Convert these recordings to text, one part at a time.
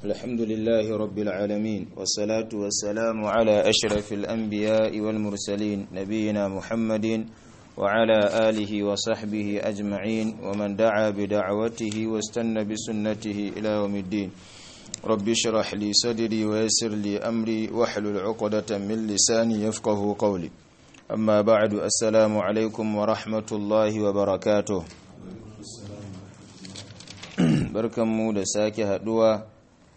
الحمد لله رب العالمين والصلاة والسلام على أشرف الأنبياء والمرسلين نبينا محمد وعلى آله وصحبه أجمعين ومن دعا بدعوته واستنى بسنته إلى يوم الدين رب اشرح لي صدري ويسر لي أمري واحلل عقدة من لساني يفقه قولي أما بعد السلام عليكم ورحمة الله وبركاته barkanmu da sake haduwa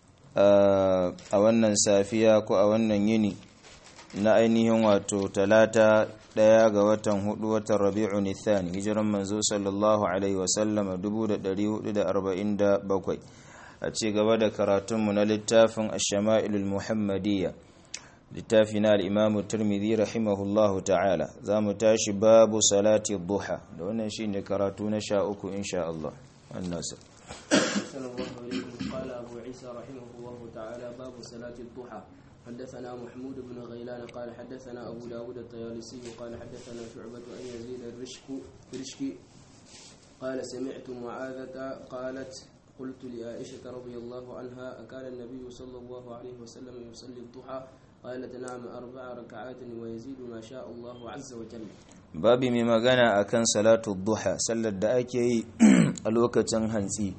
a wannan safiya ko a wannan yini na ainihin wato talata daya ga watan hudu watan rabi'u nithani hijiran manzo sallallahu alaihi wasallama 1447 a ci gaba da karatunmu na littafin ashama'ilul muhammadiyya littafi na al'imamu turmidi rahimahullahu ta'ala za mu tashi babu salati duha da wannan shi ne karatu na sha uku insha Allah annasa أحسن الله إليكم قال أبو عيسى رحمه الله تعالى باب صلاة الضحى حدثنا محمود بن غيلان قال حدثنا أبو داود الطيالسي قال حدثنا شعبة أن يزيد الرشك رشكي قال سمعت معاذة قالت قلت لعائشة رضي الله عنها أكان النبي صلى الله عليه وسلم يصلي الضحى قالت نعم أربع ركعات ويزيد ما شاء الله عز وجل babi mai magana akan salatu duha sallar da ake yi a lokacin hantsi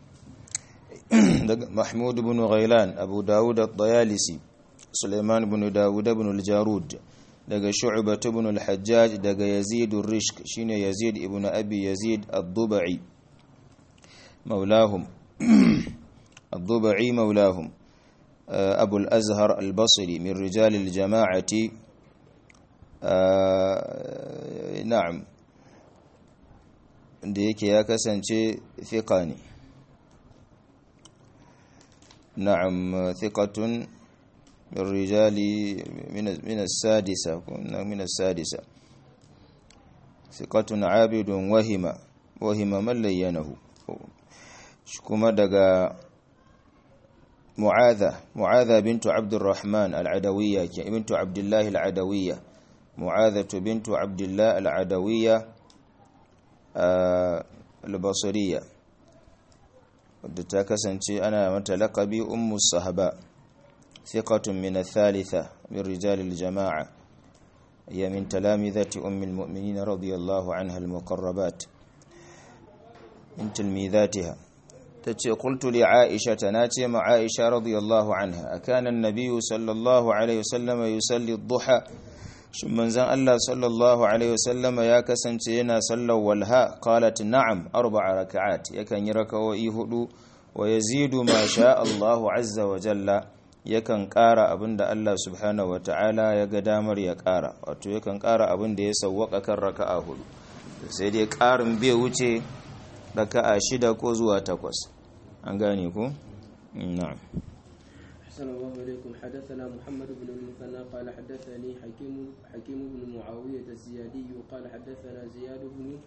daga mahmud ibn ghailan abu dawud at-tayalisi suleiman ibn dawud ibn al-jarud daga shu'bah ibn al-hajjaj daga yazid ar-rishk shine yazid ibn abi yazid ad-dubai maulahum ad-dubai maulahum abu al-azhar al-basri min rijal al-jama'ati na'am da yake ya kasance fiqa ne na'am thiqatun min rijali min as-sadisa min as-sadisa thiqatun 'abidun wahima wahima man layyanahu kuma daga mu'adha mu'adha bintu abdurrahman al-adawiyya bintu abdullah al-adawiyya معاذة بنت عبد الله العدوية البصرية wadda ta kasance ana mata laƙabi ummu sahaba thiqatun min athalitha min rijal aljama'a ya min talamizati ummi almu'minin radiyallahu anha almuqarrabat min tilmizatiha tace qultu li aisha tanace ma aisha radiyallahu anha akana an-nabiy sallallahu alaihi wasallam yusalli ad-duha shin manzon Allah sallallahu alaihi wasallama ya kasance yana sallar walha qalat na'am arba'a raka'at yakan yi raka'o'i hudu wa yazidu ma sha Allahu azza wa jalla yakan ƙara abinda Allah subhanahu wata'ala ya ga damar ya ƙara wato yakan ƙara abinda ya sawwaka kan raka'a hudu sai dai ƙarin bai wuce raka'a shida ko zuwa takwas an gane ku na'am أحسن الله إليكم حدثنا محمد بن المثنى قال حدثني حكيم حكيم بن معاوية الزيادي قال حدثنا زياد بن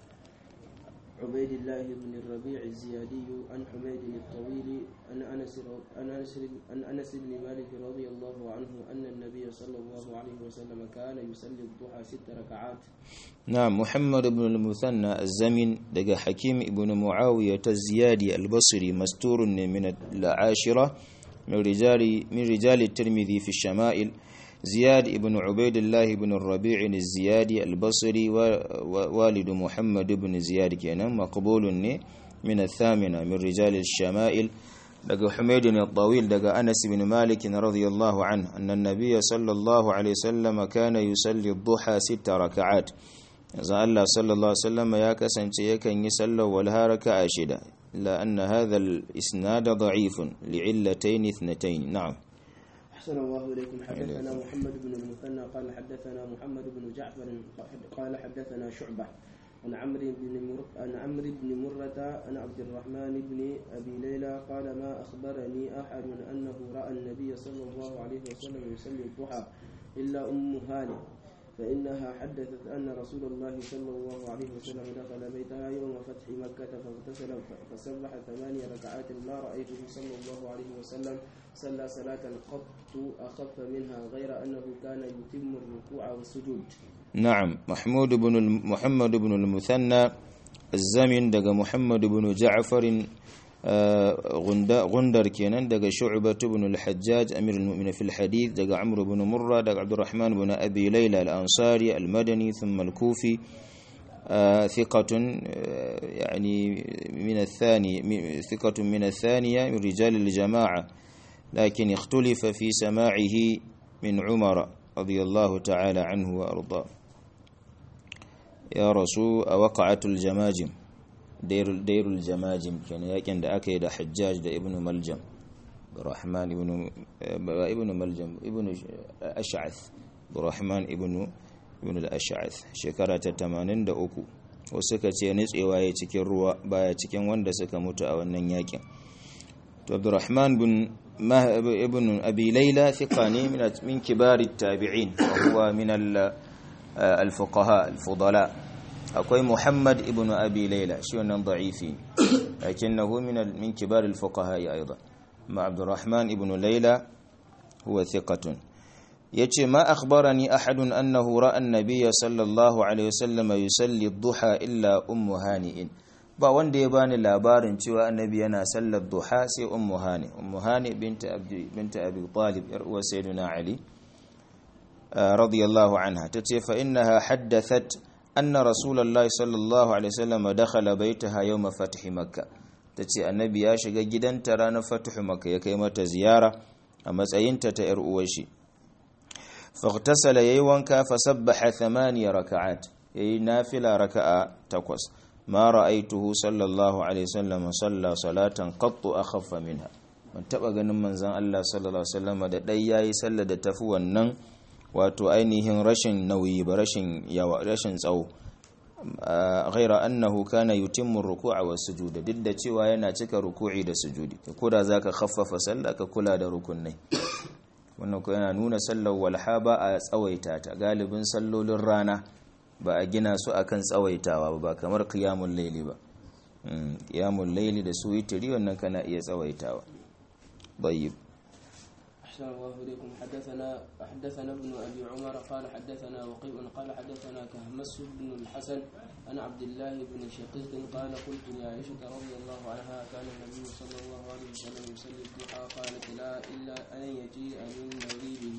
عبيد الله بن الربيع الزيادي عن حميد الطويل عن أنس عن أنس عن أنس بن مالك رضي الله عنه أن النبي صلى الله عليه وسلم كان يصلي الضحى ست ركعات نعم محمد بن المثنى الزمن دقى حكيم بن معاوية الزيادي البصري مستور من العاشرة من رجال من رجال الترمذي في الشمائل زياد بن عبيد الله بن الربيع الزيادي البصري ووالد محمد بن زياد كان مقبول من الثامنة من رجال الشمائل لقى حميد الطويل لقى أنس بن مالك رضي الله عنه أن النبي صلى الله عليه وسلم كان يصلي الضحى ست ركعات إذا الله صلى الله عليه وسلم يا كسن يكن يسلى والها ركعة شدة إلا أن هذا الإسناد ضعيف لعلتين اثنتين نعم أحسن الله إليكم حدثنا محمد بن المثنى قال حدثنا محمد بن جعفر قال حدثنا شعبة عن عمرو بن مر... عن عمرو بن مرة عن عبد الرحمن بن أبي ليلى قال ما أخبرني أحد أنه رأى النبي صلى الله عليه وسلم يصلي الضحى إلا أم هانئ فإنها حدثت أن رسول الله صلى الله عليه وسلم دخل بيتها يوم فتح مكة فاغتسل فسبح ثماني ركعات ما رأيته صلى الله عليه وسلم صلى صلاة قط أخف منها غير أنه كان يتم الركوع والسجود نعم محمود بن محمد بن المثنى الزمن دق محمد بن جعفر gundar kenan daga shu'bah ibn al-hajjaj amir al-mu'minin fil hadith daga amr ibn murra daga abdurrahman ibn abi layla al-ansari al-madani thumma al-kufi ثقة يعني من الثاني ثقة من الثانية من رجال الجماعة لكن اختلف في سماعه من عمر رضي الله تعالى عنه وأرضاه يا رسول وقعت الجماجم دير, دير الجماجم كان يكن دا أكيد حجاج دا ابن ملجم الرحمن ابن ابن ملجم ابن أشعث الرحمن ابن ibn al-ash'ath shekara ta 83 wasu suka ce nitsewa ya cikin ruwa baya cikin wanda suka mutu a wannan yakin to abdurrahman bin ibn abi layla thiqa ne min kibari tabi'in wa huwa min al-fuqaha al-fudala akwai muhammad ibn abi layla shi wannan da'ifi lakinnahu min min kibar al-fuqaha aidan ma abdurrahman ibn layla huwa thiqatun yace ma akhbarani ahadun annahu ra'a an-nabiyya sallallahu alaihi wasallam yusalli ad-duha illa ummu hani'in ba wanda ya bani labarin cewa annabi yana sallar duha sai ummu hani ummu hani binta abdi binta abi talib yar uwa sayyidina ali radiyallahu anha tace fa innaha haddathat anna rasulullahi sallallahu alaihi wasallam dakhala baytaha yawm fath makkah tace annabi ya shiga gidanta ranar fath makkah ya kai mata ziyara a matsayinta ta yar uwar shi فاغتسل يي وانكا فسبح ثمانية ركعات يي نافلة ركعة تقوس ما رأيته صلى الله عليه وسلم صلى صلاة قط أخف منها من تبقى ganin manzon Allah sallallahu alaihi wasallam da dai yayi sallar da tafi wannan wato ainihin rashin nauyi ba rashin yawa rashin tsawo ghaira annahu kana yutimmu ruku'a was sujuda duk da cewa yana cika ruku'i da sujudi ko da zaka khaffafa sallah ka kula da rukunai wannan ko yana nuna sallar walha ba a tsawaita ta galibin sallolin rana ba a gina su akan tsawaitawa ba kamar qiyamul layli ba qiyamul layli da su witri wannan kana iya tsawaitawa tayyib أحسن الله إليكم حدثنا حدثنا ابن أبي عمر قال حدثنا وقيء قال حدثنا كهمس بن الحسن عن عبد الله بن شقيق قال قلت لعائشة رضي الله عنها كان النبي صلى الله عليه وسلم يصلي الضحى قالت لا إلا أن يجيء من مغيبه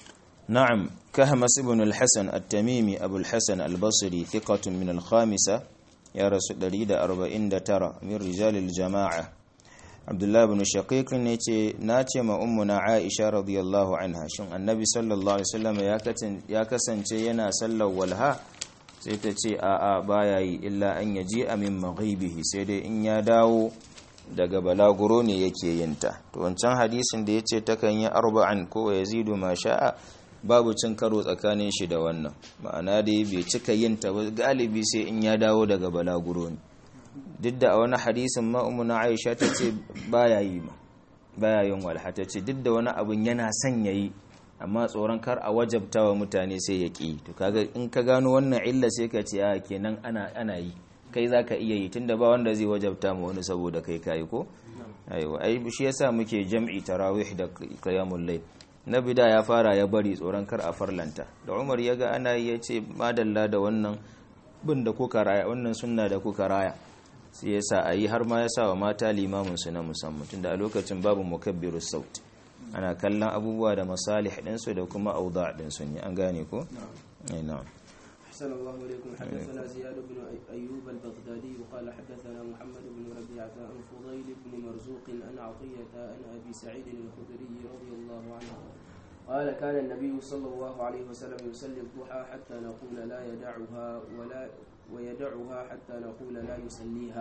نعم كهمس بن الحسن التميمي أبو الحسن البصري ثقة من الخامسة يا رسول الله أربعين ترى من رجال الجماعة abdullah ibn shaqiq ne ce na ce ma ummuna aisha radiyallahu anha shin annabi sallallahu alaihi wasallam ya kasance yana sallar walha sai ta ce a a baya yi illa an yaji amin maghibihi sai dai in ya dawo daga balaguro ne yake yin ta to wancan hadisin da yace takan yi arba'an ko yazidu ma sha'a babu cin karo tsakanin shi da wannan ma'ana dai bai cika yin ta ba galibi sai in ya dawo daga balaguro ne duk da a wani hadisin ma'umuna aisha ta ce baya yi ma baya yin walha ta ce duk da wani abun yana son ya yi amma tsoron kar a wajabta wa mutane sai ya ƙi to kaga in ka gano wannan illa sai ka ce a kenan ana ana yi kai za ka iya yi tunda ba wanda zai wajabta ma wani saboda kai kayi ko aiwa ai shi yasa muke jam'i tarawih da qiyamul layl na bida ya fara ya bari tsoron kar a farlanta da Umar ya ga ana yi ya ce madalla da wannan bin da kuka raya wannan sunna da kuka raya sai ya sa a yi har ma ya sa wa mata limaminsu na musamman tunda a lokacin babu mukabbiru saut ana kallon abubuwa da masalih ɗinsu da kuma auda ɗinsu ne an gane ko? na'am أحسن الله إليكم حدثنا زياد بن أيوب البغدادي وقال حدثنا محمد بن ربيعة عن فضيل بن مرزوق عن عطية عن أبي سعيد الخدري رضي الله عنه قال كان النبي صلى الله عليه وسلم يصلي الضحى حتى نقول لا يدعها ولا ويدعها حتى نقول لا يصليها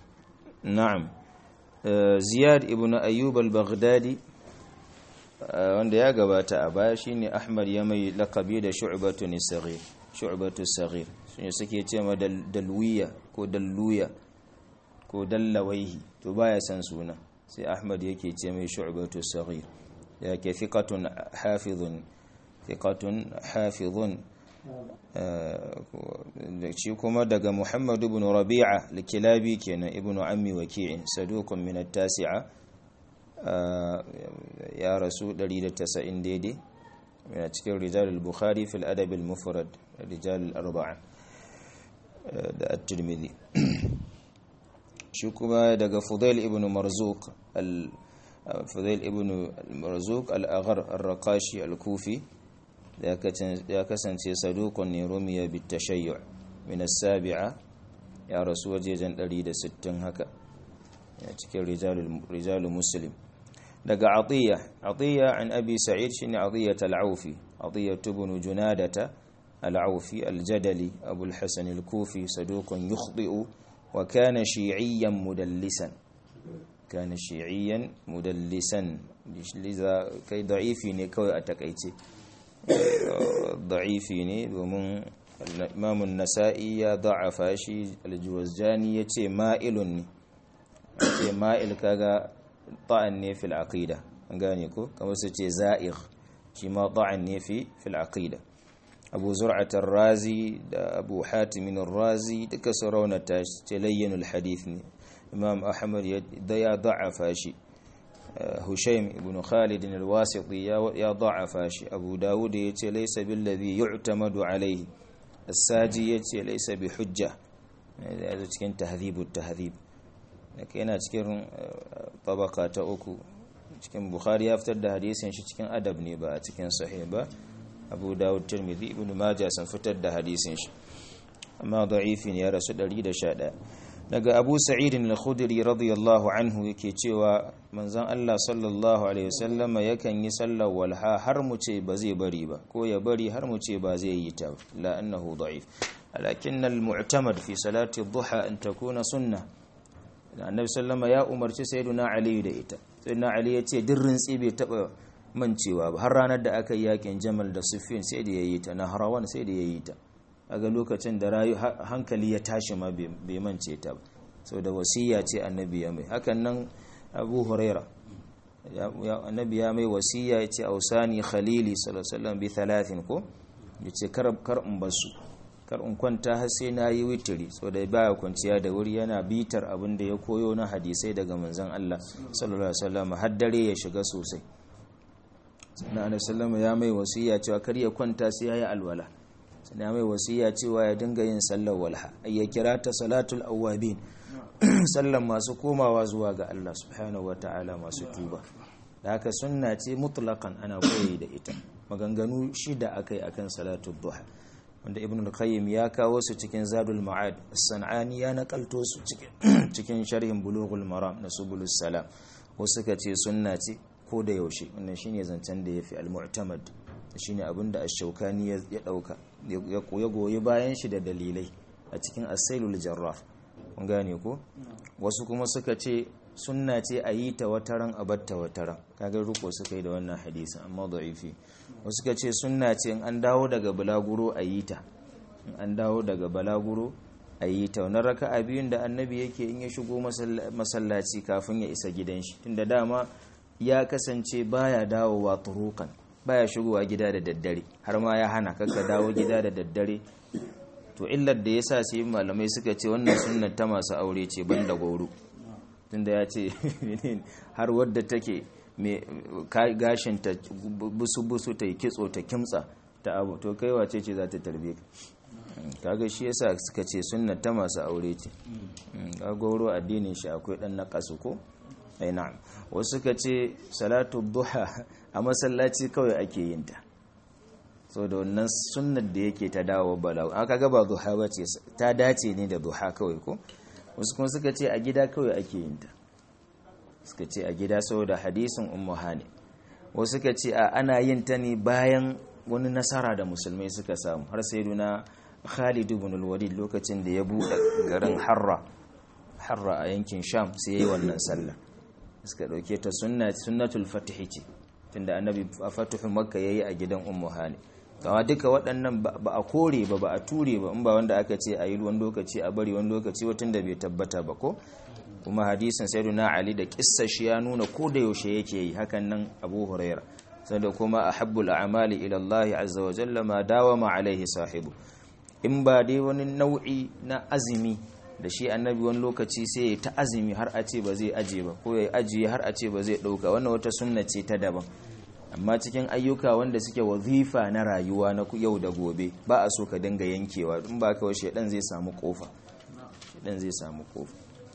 نعم زياد ابن أيوب البغدادي wanda ya gabata a baya shine Ahmad ya mai lakabi da shu'batu nisagir shu'batu sagir shine suke ce ma dalwiya ko dalluya ko dallawaihi to baya san suna sai Ahmad yake ce mai shu'batu sagir yake thiqatun hafizun thiqatun hafizun shi kuma daga Muhammad ibn Rabi'a al-Kilabi kenan ibn Ammi Waki'in saduqun min at-tasi'a ya rasu 190 daidai yana cikin rijal al-Bukhari fil adab al-mufrad rijal al-arba'a da at-Tirmidhi shi kuma daga fudail ibn marzuq al fudail ibn marzuq al-aghar ar-raqashi al-kufi ya kasance saduqun ne rumiya bit tashayyu min as-sabi'a ya rasu wajejen 160 haka ya cikin rijalul muslim daga atiyya atiyya an abi sa'id shine atiyya al-aufi atiyya ibn junadata al-aufi al-jadali abu al-hasan al-kufi saduqun yukhdi'u wa kana shi'iyyan mudallisan kana shi'iyyan mudallisan liza kai da'ifi ne kawai a takaice da'ifi ne domin imam an-nasa'i ya da'afa shi al-juwazjani yace ma'ilun ne ce ma'il kaga ta'an ne fil aqida an gane ko kamar su ce za'ir shi ma ta'an ne fi fil aqida abu zur'at razi da abu hatim razi duka su raunata ce layyanul hadith ne imam ahmad da ya da'afa shi hushaim ibn khalid al-wasiti ya da'afa shi abu dawud ya ce laysa bil ladhi yu'tamadu alayhi as-saji ya ce laysa bi hujja ya cikin tahdhibut tahdhib daga yana cikin tabaka ta uku cikin bukhari ya fitar da hadisin shi cikin adab ne ba a cikin sahih ba abu dawud tirmidhi ibn majah sun fitar da hadisin shi amma da'ifi ne ya rasu 111 daga abu sa'id al-khudri radiyallahu anhu yake cewa manzon Allah sallallahu alaihi wasallama yakan yi sallar walha har mu ce ba zai bari ba ko ya bari har mu ce ba zai yi ta la annahu da'if lakin al-mu'tamad fi salati ad-duha an takuna sunnah annabi sallama ya umarci sayyiduna ali da ita sayyiduna ali ya ce dirrin bai taba mancewa ba har ranar da aka yi yakin jamal da sufyan sai da yayi ta nahrawan sai da yayi ta aga lokacin da rayu hankali ya tashi ma bai mance ta ba saboda wasiya ce annabi ya mai hakan nan abu huraira annabi ya mai wasiya ya ce ausani khalili sallallahu alaihi wasallam bi thalathin ko yace kar kar in basu kar in kwanta har sai na yi witiri saboda baya kwanciya da wuri yana bitar abin da ya koyo na hadisai daga manzon Allah sallallahu alaihi wasallam har dare ya shiga sosai sannan annabi sallallahu ya mai wasiya cewa kar ya kwanta sai yayi alwala sannan ya mai wasiya cewa ya dinga yin sallar walha ay ya kira ta salatul awwabin sallan masu komawa zuwa ga Allah subhanahu wataala masu tuba da haka sunna ce mutlaqan ana koyi da ita maganganu shida akai akan salatul duha wanda ibn al-qayyim ya kawo su cikin zadul ma'ad as-sanani ya nakalto su cikin sharhin bulughul maram na subulus salam wasu suka ce sunna ce ko da yaushe wannan shine zancen da yafi al-mu'tamad shine abinda ash-shawkani ya dauka ya goyi bayan shi da dalilai a cikin as-sailul jarraf kun gane ko wasu kuma suka ce sunna ce a yi ta wataran a batta wataran kaga ruko suka yi da wannan hadisi amma da'ifi wasu suka ce sunna ce in an dawo daga balaguro a yi ta in an dawo daga balaguro a yi ta wani raka'a biyun da annabi yake in ya shigo masallaci kafin ya isa gidan shi tunda dama ya kasance baya dawowa turukan baya shigowa gida da daddare har ma ya hana kakka dawo gida da daddare to illar da yasa sai malamai suka ce wannan sunnar ta masu aure ce banda goro tunda ya ce har wadda take gashin ta busu-busu ta yi kitso ta kimtsa ta abu to kai wace ce za ta tarbe ka kaga shi yasa suka ce sunna ta masu aure ce gagoro addinin shi akwai dan na kasu ko ai na'am wasu suka ce salatu duha a masallaci kawai ake yin ta so da wannan sunnar da yake ta dawo balagu aka ga ba duha ba ce ta dace ne da duha kawai ko wasu kuma suka ce a gida kawai ake yin ta suka ce a gida saboda hadisin ummu hani wasu suka ce a ana yin ta ne bayan wani nasara da musulmai suka samu har sai duna Khalid ibn al-Walid lokacin da ya bude garin Harra Harra a yankin Sham sai yayi wannan sallah suka dauke ta sunna sunnatul fatih ce tunda annabi a fatuhu makka yayi a gidan ummu hani kawa duka waɗannan ba a kore ba ba a ture ba in ba wanda aka ce a yi wani lokaci a bari wani lokaci watan da bai tabbata ba ko kuma hadisin sayyiduna ali da kissa shi ya nuna ko da yaushe yake yi hakan nan abu huraira sanda kuma ahabbul a'mali ila Allah azza wa jalla ma dawama alaihi sahibu in ba dai wani nau'i na azumi da shi annabi wani lokaci sai ya ta azumi har a ce ba zai aje ba ko ya ajiye har a ce ba zai dauka wannan wata sunna ce ta daban amma cikin ayyuka wanda suke wazifa na rayuwa na yau da gobe ba a so ka dinga yankewa in ba ka washe dan zai samu kofa dan zai samu kofa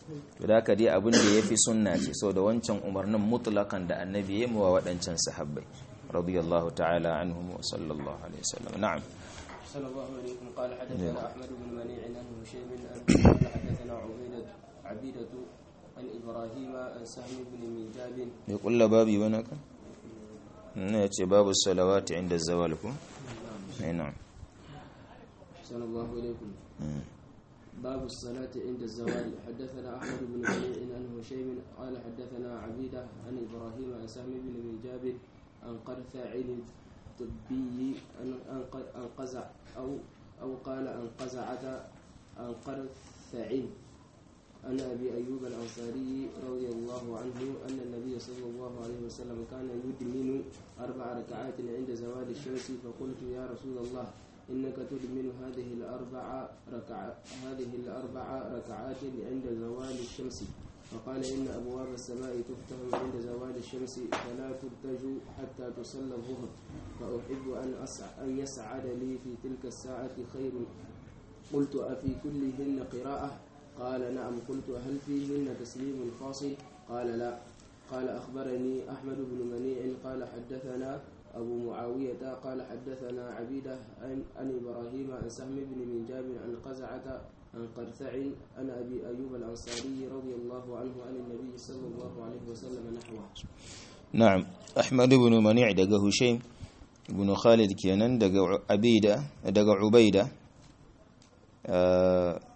to da dai abin da yafi sunna ce so da wancan umarnin mutlakan da annabi ya yi wa waɗancan sahabbai radiyallahu ta'ala anhum wa sallallahu alaihi wasallam na'am صلى الله عليكم قال حدثنا احمد بن منيع عن هشيم قال حدثنا عبيدة عبيدة عن ابراهيم عن سهم بن ميجاب يقول بابي بنك نأتي باب الصلوات عند الزوال نعم صلى الله عليكم باب الصلاة عند الزوال حدثنا أحمد بن منيع عن هشيم قال حدثنا عبيدة عن إبراهيم عن سهم بن ميجاب عن قرثع الطبي عن قزع أو أو قال عن قزعة عن قرثع عن أبي أيوب الأنصاري رضي الله عنه أن النبي صلى الله عليه وسلم كان يدمن أربع ركعات عند زوال الشمس فقلت يا رسول الله إنك تدمن هذه الأربع ركع هذه الأربع ركعات عند زوال الشمس فقال إن أبواب السماء تفتح عند زوال الشمس فلا ترتج حتى تصلى الظهر فأحب أن أسع أن يسعد لي في تلك الساعة خير قلت أفي كلهن قراءة قال نعم قلت هل فيهن تسليم فاصل قال لا قال أخبرني أحمد بن منيع قال حدثنا أبو معاوية قال حدثنا عبيدة عن, عن إبراهيم عن سهم بن منجاب عن قزعة عن قرثع عن أبي أيوب الأنصاري رضي الله عنه عن النبي صلى الله عليه وسلم نحوه نعم أحمد بن منيع دق هشيم بن خالد كينان دق عبيدة دق عبيدة آه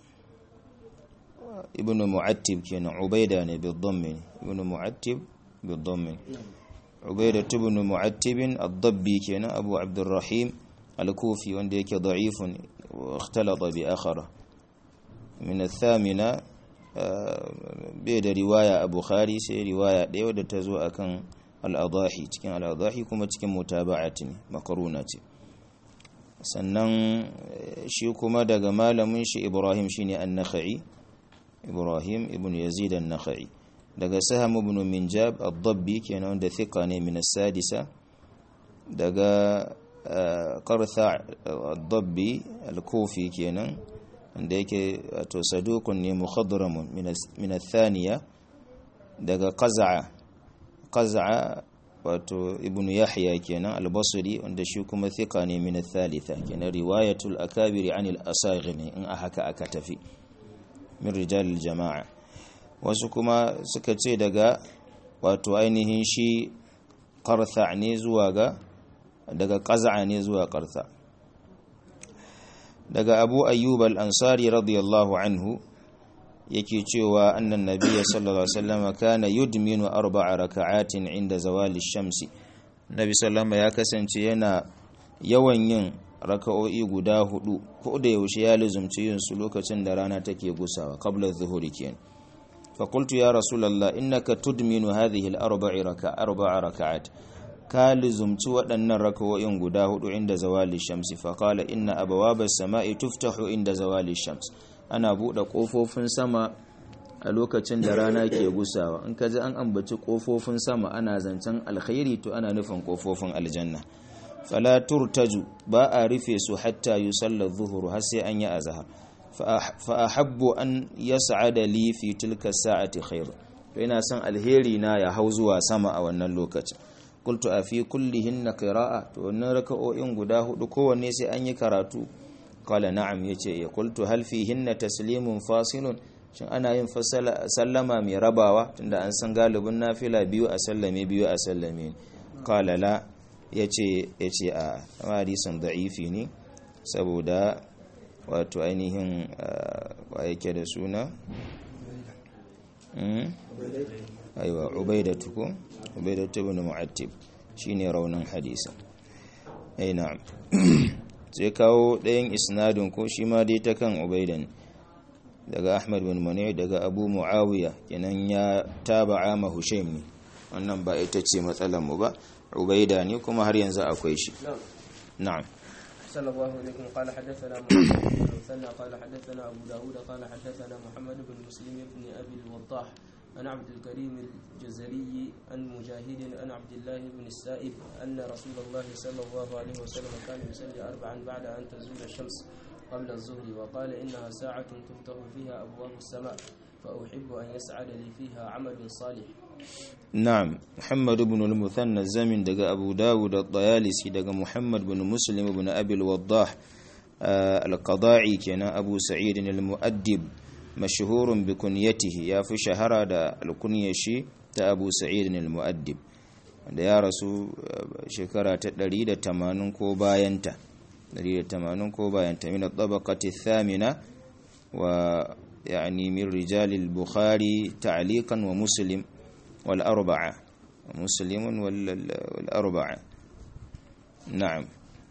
ابن معتب كان عبيدة بالضم ابن معتب بالضم عبيدة بن معتب الضبي كان أبو عبد الرحيم الكوفي ونديك ضعيف واختلط بآخره من الثامنة بيد رواية أبو خاري سي رواية ديو da ta zo akan al'adahi cikin al'adahi kuma cikin mutaba'ati ne makaruna ce sannan shi kuma daga malamin shi Ibrahim shine an-Nakhai Ibrahim ibn Yazid an-Nakhai daga Saham ibn Minjab ad-Dabbi kenan wanda thiqa ne min as-sadisa daga Qartha ad-Dabbi al-Kufi kenan wanda yake wato sadukun ne mukhadramun min athaniya daga qaz'a qaz'a wato ibnu yahya kenan al-basri wanda shi kuma thika ne min athalitha kenan riwayatul akabiri an al-asaghi ne in a haka aka tafi min rijal al-jama'a wasu kuma suka ce daga wato ainihin shi qartha ne zuwa ga daga qaz'a ne zuwa qartha daga abu ayyub al-ansari radiyallahu anhu yake cewa annan nabiyya sallallahu alaihi wasallam kana yudminu arba'a raka'atin inda zawali shamsi nabi sallallahu ya kasance yana yawan yin raka'o'i guda hudu ko da yaushe ya luzumci yin su lokacin da rana take gusawa qabla adh-dhuhri kenan fa qultu ya rasulullah innaka tudminu hadhihi al-arba'i raka'a arba'a raka'at ka lizumci waɗannan rakawo'in guda hudu inda zawali shamsi faƙala inna abawabas sama'i tuftahu inda zawali shams ana buɗe ƙofofin sama a lokacin da rana ke gusawa in ka ji an ambaci ƙofofin sama ana zancen alkhairi to ana nufin ƙofofin aljanna fala turtaju ba a rufe su hatta yusalla zuhuru har sai an yi azhar fa ahabbu an yas'ada li fi tilka sa'ati khair to ina son alheri na ya hau zuwa sama a wannan lokacin qultu a fi kullihinna qira'a to wannan raka'o'in guda hudu kowanne sai an yi karatu qala na'am yace ya qultu hal fihinna taslimun fasilun shin ana yin sallama mai rabawa tunda an san galibin nafila biyu a sallame biyu a sallame qala la yace yace a hadisin da'ifi ne saboda wato ainihin wa yake da suna aiwa ubaidatu ko ubaidatu ibn mu'attib shine raunin hadisi ai na'am sai kawo ɗayan isnadin ko shi ma dai ta kan ubaidan daga ahmad bin mani daga abu muawiya kenan ya taba'a ma hushaim ne wannan ba ita ce matsalar mu ba ubaida ne kuma har yanzu akwai shi na'am صلى الله عليكم قال حدثنا محمد بن المثنى قال حدثنا أبو داود قال حدثنا محمد بن مسلم بن أبي الوضاح عن عبد الكريم الجزري عن مجاهد عن عبد الله بن السائب أن رسول الله صلى الله عليه وسلم كان يصلي أربعا بعد أن تزول الشمس قبل الظهر وقال إنها ساعة تفتح فيها أبواب السماء فأحب أن يسعد لي فيها عمل صالح نعم محمد بن المثنى الزمن دقى أبو داود الطيالسي دقى محمد بن مسلم بن أبي الوضاح آه القضاعي كان أبو سعيد المؤدب مشهور بكنيته يا في شهر دا الكنية شي تا أبو سعيد المؤدب da ya rasu shekara ta 180 ko bayanta 180 ko bayanta min at-tabaqati thamina wa yani min rijal al-bukhari ta'liqan wa muslim wal arba'a muslim wal arba'a na'am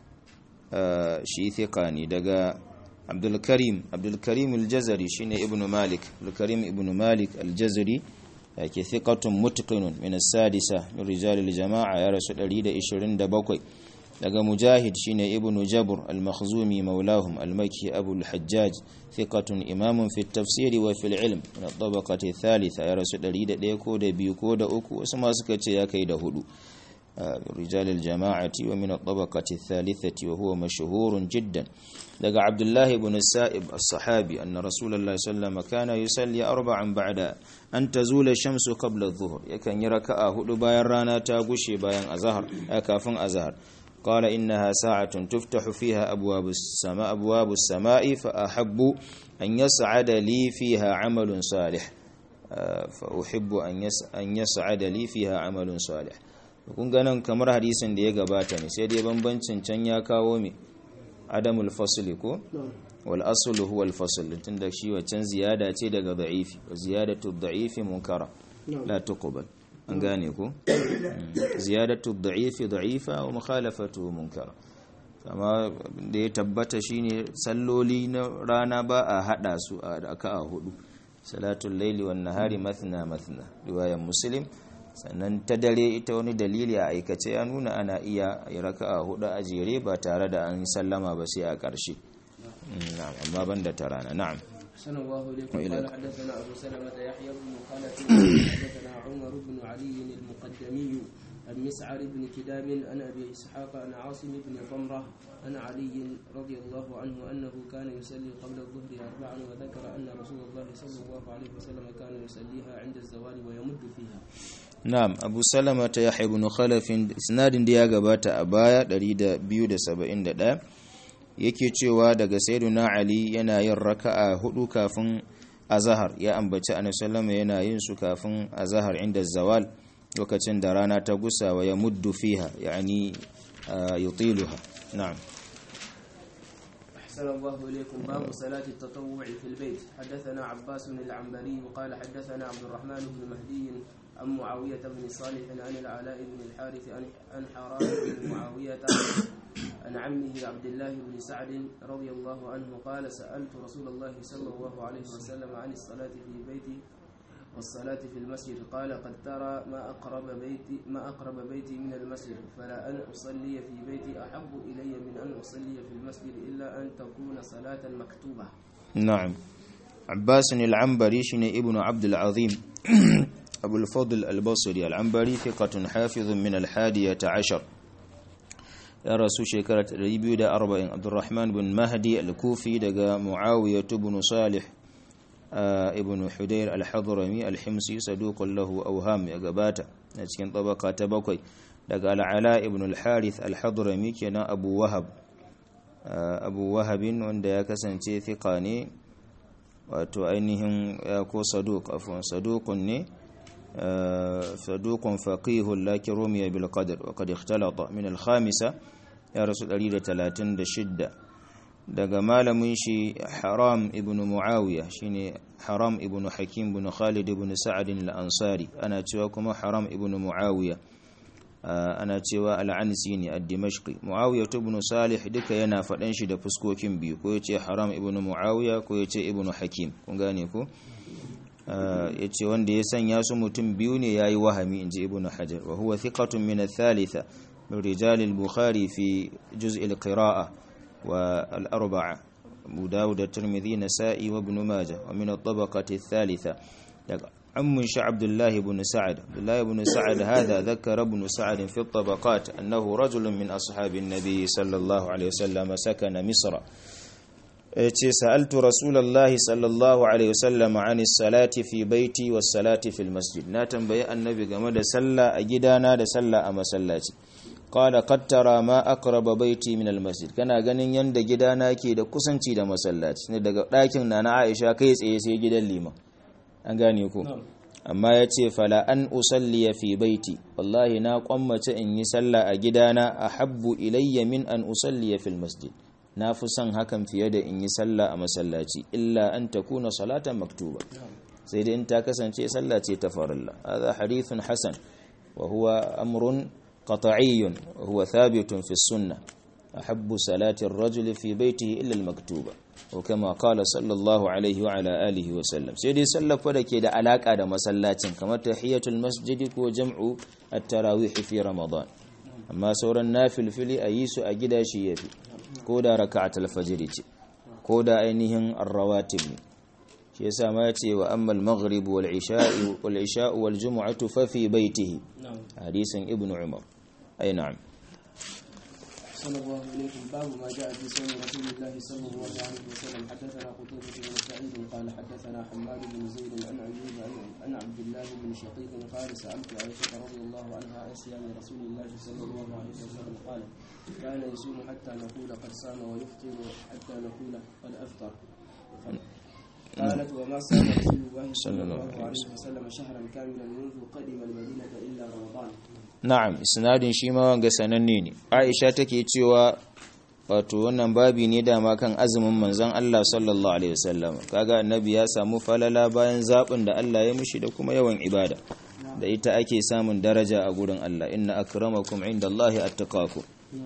shi thiqani daga Abdul Karim Abdul Karim al-Jazari shine Ibn Malik Abdul Karim Ibn Malik al-Jazari yake thiqatun mutqinun min as-sadisa min rijal al-jama'a ya rasu 127 daga Mujahid shine Ibn Jabr al-Makhzumi maulahum al-Makki Abu al-Hajjaj thiqatun imamun fi at-tafsir wa fi al-ilm min at-tabaqati thalitha ya rasu 101 ko da biyu ko da uku wasu ma suka ce ya kai da hudu رجال الجماعة ومن الطبقة الثالثة وهو مشهور جدا لقى عبد الله بن السائب الصحابي أن رسول الله صلى الله عليه وسلم كان يصلي أربعا بعد أن تزول الشمس قبل الظهر يكن يركع هدو باين رانا تاغشي باين أزهر أكافن أزهر قال إنها ساعة تفتح فيها أبواب السماء أبواب السماء فأحب أن يسعد لي فيها عمل صالح فأحب أن يسعد لي فيها عمل صالح kun ganin kamar hadisin da ya gabata ne sai dai bambancin can ya kawo me adamul fasli ko wal aslu huwa al fasl tunda shi wancan ziyada ce daga da'ifi wa ziyadatu da'ifi munkara la tuqbal an gane ko ziyadatu da'ifi da'ifa wa mukhalafatu munkara kama da ya tabbata shine salloli na rana ba a hada su a raka'a hudu salatul laili wan nahari mathna mathna riwayar muslim sannan ta dare ita wani dalili a aikace ya nuna ana iya raka a hudu a jere ba tare da an sallama ba sai a ƙarshe amma ban da ta rana na'am أحسن الله إليكم قال حدثنا أبو سلمة يحيى بن خلف حدثنا عمر بن علي المقدمي عن مسعر بن كداب عن أبي إسحاق عن عاصم بن ضمرة عن علي رضي الله عنه أنه كان يصلي قبل الظهر أربعا وذكر أن رسول الله صلى الله عليه وسلم كان يصليها عند الزوال ويمد فيها Na'am, Abu Salama ta Yahya ibn Khalafin isnadin da ya gabata a baya 271 yake cewa daga Sayyiduna Ali yana yin raka'a hudu kafin azhar ya ambaci Annabi sallama yana yin su kafin azhar inda zawal lokacin da rana ta gusa wa ya muddu fiha yani yutiluha na'am أحسن الله إليكم باب صلاة التطوع في البيت حدثنا عباس بن العنبري وقال حدثنا عبد الرحمن بن مهدي عن معاوية بن صالح عن العلاء بن الحارث عن حرام بن معاوية عن عمه عبد الله بن سعد رضي الله عنه قال سألت رسول الله صلى الله عليه وسلم عن الصلاة في بيتي والصلاة في المسجد قال قد ترى ما أقرب بيتي ما أقرب بيتي من المسجد فلا أن أصلي في بيتي أحب إلي من أن أصلي في المسجد إلا أن تكون صلاة مكتوبة. نعم. عباس العنبري شن ابن عبد العظيم أبو الفضل البصري العنبري ثقة حافظ من الحادية عشر يا رسول شكرة ريبيو دا أربعين عبد الرحمن بن مهدي الكوفي دقى معاوية بن صالح آه ابن حدير الحضرمي الحمصي صدوق له أوهام يقباتا نتكين طبقة تبقي دقى العلاء ابن الحارث الحضرمي كان أبو وهب آه أبو وهب وند يكسن ثقاني wato ainihin ko saduk afwan sadukun ne sadukun faqihun lakin rumiya bil qadr wa qad ikhtalata min al khamisa ya rasu 136 daga malamin shi haram ibn muawiya shine haram ibn hakim ibn khalid ibn sa'ad al ansari ana cewa kuma haram ibn muawiya ana cewa al-ansi ne ad-dimashqi muawiya ibn salih duka yana fadan shi da fuskokin biyu ko yace haram ibn muawiya ko yace ibn hakim kun gane ko yace wanda ya sanya su mutum biyu ne yayi wahami inji ibn hajar wa huwa thiqatun min ath-thalitha min rijal al-bukhari fi juz' al-qira'ah wa al-arba'a abu dawud at-tirmidhi nasa'i wa ibn majah wa min at-tabaqati ath-thalitha عم عبد الله بن سعد عبد الله بن سعد هذا ذكر ابن سعد في الطبقات أنه رجل من أصحاب النبي صلى الله عليه وسلم سكن مصر ce sa'altu rasulallahi sallallahu alaihi wasallam an salati fi baiti was salati fil masjid na tambayi annabi game da sallah a gidana da sallah a masallaci qala qad tara ma aqraba baiti min al masjid kana ganin yanda gidana ke da kusanci da masallaci ne daga ɗakin nana Aisha kai tsaye sai gidan liman an gane ku amma yace fala an usalli fi baiti wallahi na kwammace in yi sallah a gidana ahabbu ilayya min an usalli fil masjid na fi son hakan fiye da in yi sallah a masallaci illa an takuna salatan maktuba sai dai in ta kasance sallah ce ta farilla hadha hadithun hasan wa huwa amrun قطعي وهو ثابت في السنة أحب صلاة الرجل في بيته إلا المكتوبة وكما قال صلى الله عليه وعلى آله وسلم سيدي صلى فدك دا علاقة دا مسلات كما تحية المسجد وجمع التراويح في رمضان أما سورة النافل فلي أيس أجدا شيء في كودا ركعة الفجر كودا أينهم الرواتب shi yasa ma yace wa ammal maghrib wal isha'i wal isha'u wal jumu'atu fa fi baitihi hadisin ibnu umar ay na'am صلى الله عليكم باب ما جاء في صوم رسول الله صلى الله عليه وسلم حدثنا قتيبة بن سعيد قال حدثنا حماد بن زيد عن ايوب عن عبد الله بن شقيق قال سالت عائشة رضي الله عنها عن صيام رسول الله صلى الله عليه وسلم قال كان يصوم حتى نقول قد صام ويفطر حتى نقول قد افطر قالت وما صام رسول الله صلى الله عليه وسلم شهرا كاملا منذ قدم المدينة إلا رمضان na'am isnadin shi ma wanga sananne ne Aisha take cewa wato wannan babi ne dama kan azumin manzon Allah sallallahu alaihi wasallam kaga annabi ya samu falala bayan zabin da Allah ya mishi da kuma yawan ibada da ita ake samun daraja a gurin Allah inna akramakum indallahi attaqakum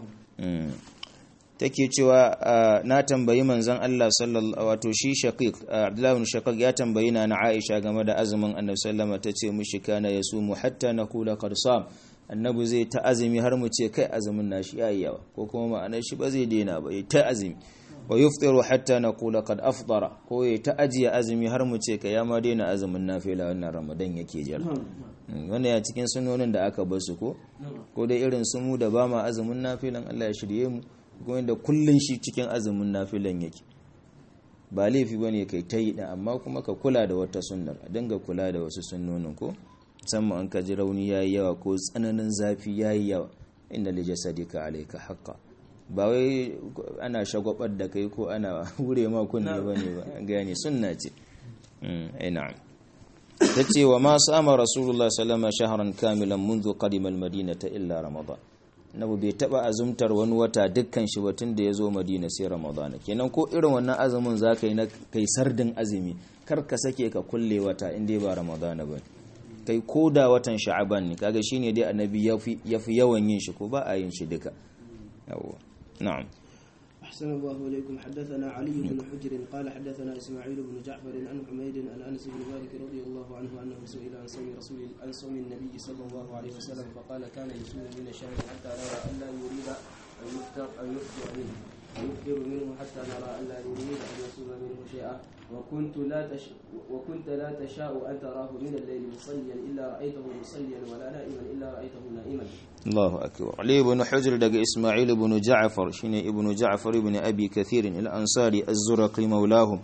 take cewa na tambayi manzon Allah sallallahu wato shi shaqiq Abdullah ibn Shaqiq ya tambayi na Aisha game da azumin Annabi sallama tace mushi kana yasumu hatta naqula qad sam annabi zai ta azumi har mu ce kai azumin nashi yayi yawa ko kuma ma'anar shi ba zai daina ba ya ta azumi wa yuftiru hatta naqula qad afṭara ko ya ta ajiye azumi har mu ce kai ya ma daina azumin nafila wannan Ramadan yake jira wannan ya cikin sunonin da aka basu ko ko dai irin su mu da ba ma azumin nafilan Allah ya shirye mu kuma da kullun shi cikin azumin nafilan yake ba laifi bane kai ta yi amma kuma ka kula da wata sunnar a dinga kula da wasu sunnonin ko musamman an ka ji rauni yayi yawa ko tsananin zafi yayi yawa inna li jasadika alayka haqqa ba wai ana shagwabar da kai ko ana hure ma kunne bane ba gane sunna ce eh na'am tace wa ma sama rasulullah sallallahu alaihi shahran kamilan منذ قدم المدينه illa ramadan nabu bai taba azumtar wani wata dukkan shi ba tun da ya zo madina sai ramadana kenan ko irin wannan azumin za ka yi na kai sardin azumi kar ka sake ka kulle wata in dai ba ramadana ba kai ko da watan sha'aban ne kaga shine dai annabi ya fi yawan yin shi ko ba a yin shi duka yawwa na'am أحسن الله إليكم حدثنا علي بن حجر قال حدثنا إسماعيل بن جعفر عن حميد عن أنس بن مالك رضي الله عنه أنه سئل عن صوم رسول عن صوم النبي صلى الله عليه وسلم فقال كان يصوم من الشهر حتى نرى أن لا يريد أن يفطر أن يفطر منه يفطر منه حتى نرى أن لا يريد أن يصوم منه شيئا وكنت لا تش وكنت لا تشاء أن تراه من الليل مصليا إلا رأيته مصليا ولا نائما إلا رأيته نائما Allahu akbar Ali ibn Hujr daga Isma'il ibn Ja'far shine ibn Ja'far ibn Abi Kathir al-Ansari az-Zurqi mawlahum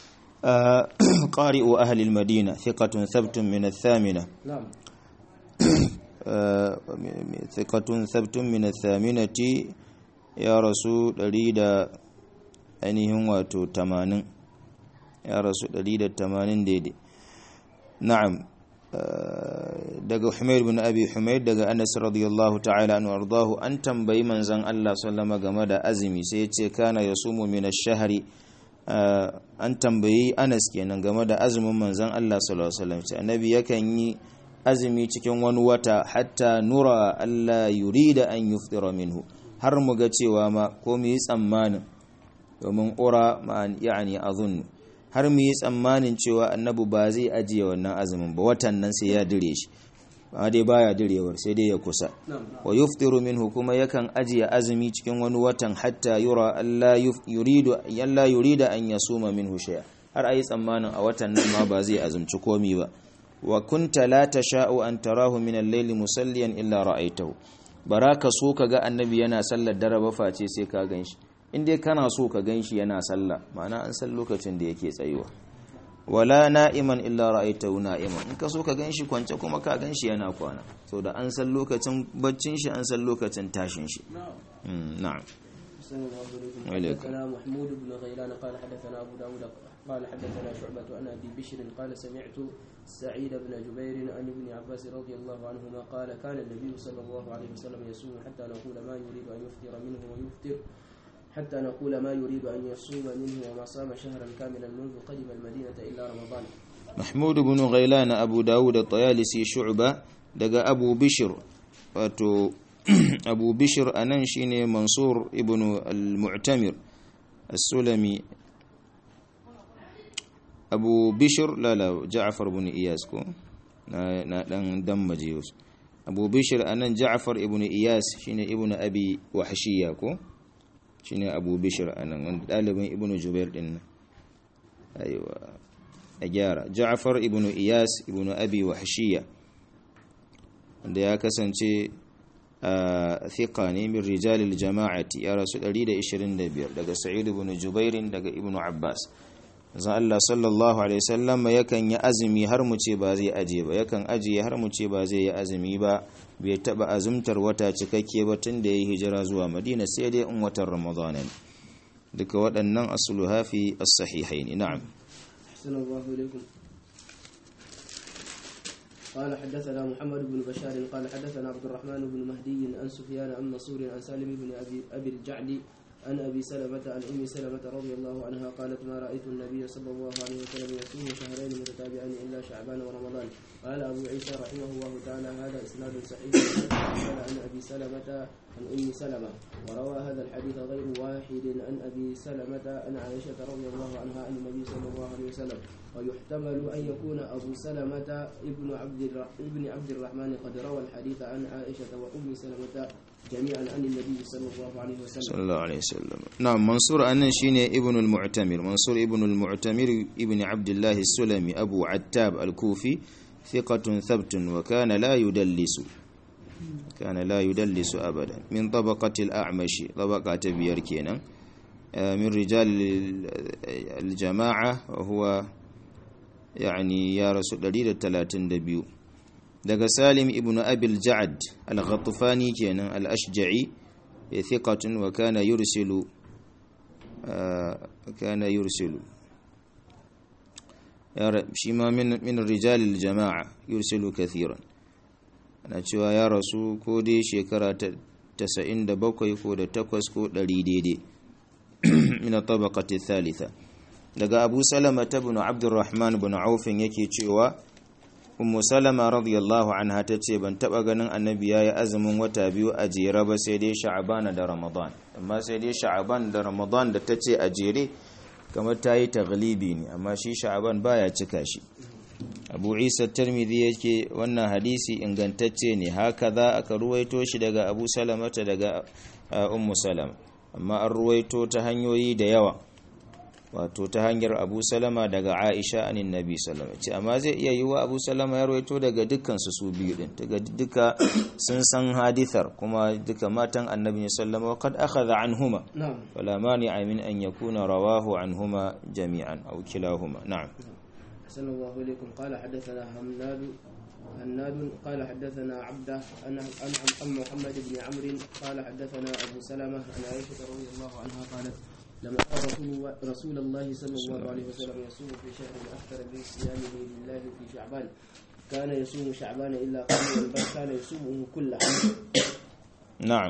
قارئ أهل المدينة ثقة ثبت من الثامنة نعم ثقة ثبت من الثامنة يا رسول أريد أنهم واتو تمانين يا رسول أريد تمانين ديدي نعم daga Humayd bin Abi Humayd daga Anas radiyallahu ta'ala anhu ardahu an tambayi manzon Allah sallama game da azumi sai ya ce kana yasumu min ash-shahri an tambayi Anas kenan game da azumin manzon Allah sallallahu alaihi wasallam annabi yakan yi azumi cikin wani wata hatta nura Allah yurida an yuftira minhu har mu ga cewa ma ko mu yi tsammanin domin ura ma yani azunnu har mu yi tsammanin cewa annabi ba zai ajiye wannan azumin ba watan nan sai ya dire shi ba dai baya direwar sai dai ya kusa wa yuftiru minhu kuma yakan ajiye azumi cikin wani watan hatta yura Allah yuridu yalla yurida an yasuma minhu shay'a har ayi tsammanin a watan nan ma ba zai azumci komi ba wa kunta la tasha'u an tarahu min al-layli musalliyan illa ra'aytahu baraka so kaga annabi yana sallar dare ba face sai ka ganshi in dai kana so ka ganshi yana sallah ma'ana an san lokacin da yake tsayuwa wala na'iman illa ra'aytahu na'iman in ka so ka ganshi kwance kuma ka ganshi yana kwana so da an san lokacin baccin shi an san lokacin tashin shi na'am أحسن الله إليكم وإليكم. حدثنا محمود بن غيلان قال حدثنا أبو داود قال حدثنا شعبة عن أبي بشر قال سمعت سعيد بن جبير عن ابن عباس رضي الله عنهما قال كان النبي صلى الله عليه وسلم يصوم حتى نقول ما يريد أن يفطر منه ويفطر حتى نقول ما يريد أن يصوم منه وما صام شهرا كاملا منذ قدم المدينة إلا رمضان محمود بن غيلان أبو داود الطيالسي شعبة دقى أبو بشر wato abu bishir a nan shi ne mansur ibn al-mu'tamir as-sulami abu bishir lala ja'afar ibn iyas ko na na dan dammaje wasu abu bishir a nan ja'afar ibn iyas shine ibn abi wahshiya ko shine abu bishir a nan wanda dalibin ibn jubair din nan aiwa a gyara ja'afar ibn iyas ibn abi wahshiya wanda ya kasance a thiqa ne min rijalil jama'ati ya rasu 125 daga sa'id ibn jubairin daga ibn abbas zan Allah sallallahu alaihi wasallam yakan yi azumi har mu ce ba zai aje ba yakan aje har mu ce ba zai yi azumi ba bai taba azumtar wata cikakke ba tun da yayi hijira zuwa madina sai dai in watan ramadan ne duka waɗannan asluha fi as-sahihaini na'am أحسن الله إليكم قال حدثنا محمد بن بشار قال حدثنا عبد الرحمن بن مهدي عن سفيان عن منصور عن سالم بن أبي, أبي الجعد عن أبي سلمة عن أم سلمة رضي الله عنها قالت ما رأيت النبي صلى الله عليه وسلم يصوم شهرين متتابعين إلا شعبان ورمضان قال أبو عيسى رحمه الله تعالى هذا إسناد صحيح قال عن أبي سلمة عن أم سلمة وروى هذا الحديث غير واحد عن أبي سلمة عن عائشة رضي الله عنها عن النبي صلى الله عليه وسلم ويحتمل أن يكون أبو سلمة ابن عبد الر- ابن عبد الرحمن قد روى الحديث عن عائشة وأم سلمة جميعا عن النبي صلى الله عليه وسلم sallallahu alaihi wasallam na'am mansur annan shine ibn al-mu'tamir mansur ibn al-mu'tamir ibn abdullah as-sulami abu attab al-kufi thiqatun thabtun wa kana la yudallisu kana la yudallisu abadan min tabaqati al-a'mashi tabaqa ta biyar kenan min rijal al-jama'a wa huwa yani ya rasu 132 daga salim ibn abil ja'ad al-ghatfani kenan al-ashja'i ثقة وكان يرسل آه كان يرسل شيما من من الرجال الجماعة يرسل كثيرا أنا cewa ya rasu ko dai shekara ta 97 ko da 8 ko 100 daidai min tabaqati thalitha daga Abu Salama ibn Abdurrahman ibn Auf yake cewa ummu salama radiyallahu anha ta ce ban taba ganin annabi yayi azumin wata biyu a jere ba sai dai sha'ban da ramadan amma sai dai sha'ban da ramadan da ta ce a jere kamar ta yi taglibi ne amma shi sha'ban baya cika shi abu isa tirmidhi yake wannan hadisi ingantacce ne haka za aka ruwaito shi daga abu salamata daga ummu salama amma an ruwaito ta hanyoyi da yawa wato ta hanyar abu salama daga aisha anin nabi salama ce amma zai iya yi wa abu salama ya rawaito daga dukkansu su biyu din daga duka sun san hadithar kuma duka matan annabi ne sallama kad akhadha anhuma نعم wala mani'a min an yakuna rawahu anhuma jami'an aw kilahuma na'am أحسن الله إليكم قال حدثنا همناد هناد قال حدثنا عبده عن عن عن محمد بن عمرو قال حدثنا أبو سلمة عن عائشة رضي الله عنها قالت لما رأى رسول, رسول الله صلى الله عليه وسلم يصوم في شهر أكثر من صيامه لله في شعبان كان يصوم شعبان إلا قليلا بل كان يصومه كله na'am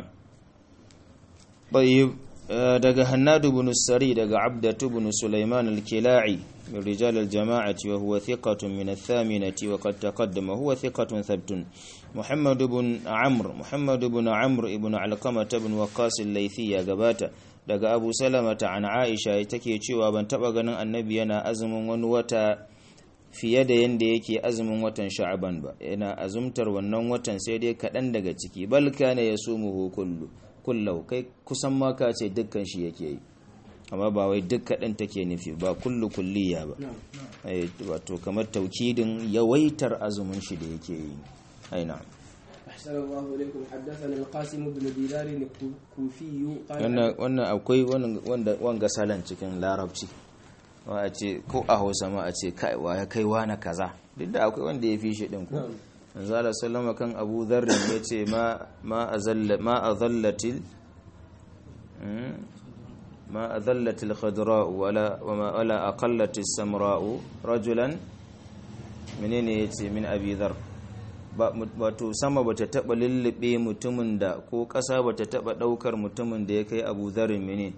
طيب آه، daga hannadu bin sari daga abdatu bin sulaiman al-kila'i min rijal al-jama'ati wa huwa thiqatun min ath-thaminati wa qad taqaddama huwa thiqatun thabtun muhammad ibn amr muhammad ibn amr ibn alqamah ibn waqas al-laythi ya gabata daga abu salama ta an aisha take cewa ban taba ganin annabi yana azumin wani wata fiye da yanda yake azumin watan sha'aban ba yana azumtar wannan watan sai dai kaɗan daga ciki bal kana yasumuhu kullu kullau kai kusan ma ka ce dukkan shi yake yi amma ba wai duk kaɗan take nufi ba kullu kulliya ba نعم ai wato kamar taukidin yawaitar azumin shi da yake yi ai na'am أحسن الله إليكم حدثنا القاسم بن دينار الكوفي قال wannan akwai wanga salan cikin larabci wa a ce ko a hausa ma a ce kai wa ya kai wa na kaza duk da akwai wanda ya fi shi din ko manzala sallama kan abu dharrin ya ce ma azallatil ma azallatil khadra'u wala wala aqallatis samra'u rajulan menene yace min abi dhar wato sama bata taba lullube mutumin da ko kasa bata taba daukar mutumin da ya kai abu dharrin menene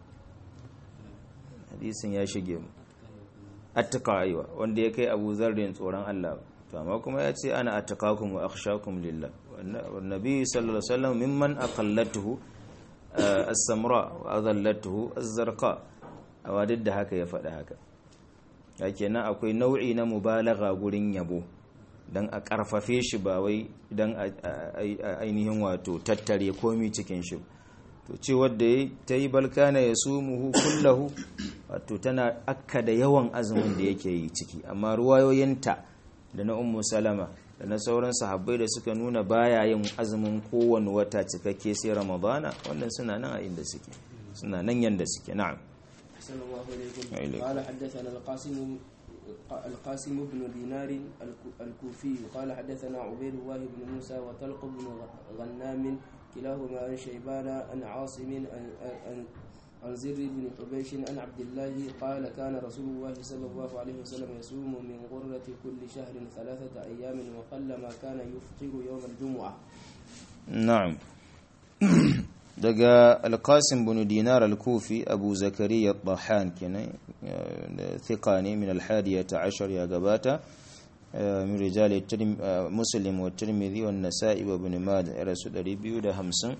hadisin ya shige mu attaka aiwa wanda ya kai abu dharrin tsoron Allah to amma kuma ya ce ana attaqakum wa akhshakum lillah wannabi sallallahu alaihi wasallam mimman aqallatuhu as-samra wa adallatuhu az-zarqa awa duk da haka ya faɗa haka kenan akwai nau'i na mubalagha gurin yabo dan a karfafe shi ba wai dan ainihin wato tattare komi cikin shi to ce wadda ta yi balkana ya sumuhu kullahu wato tana akka da yawan azumin da yake yi ciki amma ruwayoyinta da na ummu salama da na sauran sahabbai da suka nuna baya yin azumin kowane wata cikakke sai ramadana wannan suna nan a inda suke suna nan yanda suke na'am أحسن الله إليكم قال حدثنا القاسم القاسم بن دينار الكوفي قال حدثنا عبيد الله بن موسى وطلق بن غنام كلاهما عن شيبان عن عاصم عن عن زر بن حبيش عن عبد الله قال كان رسول الله صلى الله عليه وسلم يصوم من غرة كل شهر ثلاثة أيام وقلما كان يفطر يوم الجمعة نعم daga alkasim bin dinar al-kufi abu zakariya tahan kenan thika ne min al-hadiyata ashar ya gabata min rijal muslim wa tirmidhi wa nasa'i wa ibn majah rasu 250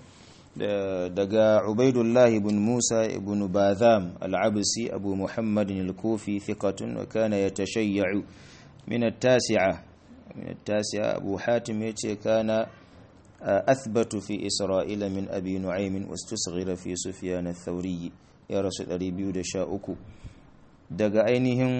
daga ubaidullah ibn musa ibn badham al-absi abu muhammad al-kufi thiqatun wa kana yatashayya'u min at-tasi'a min at-tasi'a abu hatim yace kana أثبت في إسرائيل من أبي نعيم واستصغر في سفيان الثوري يا رسول أري بيود شاؤكو دقا أينهم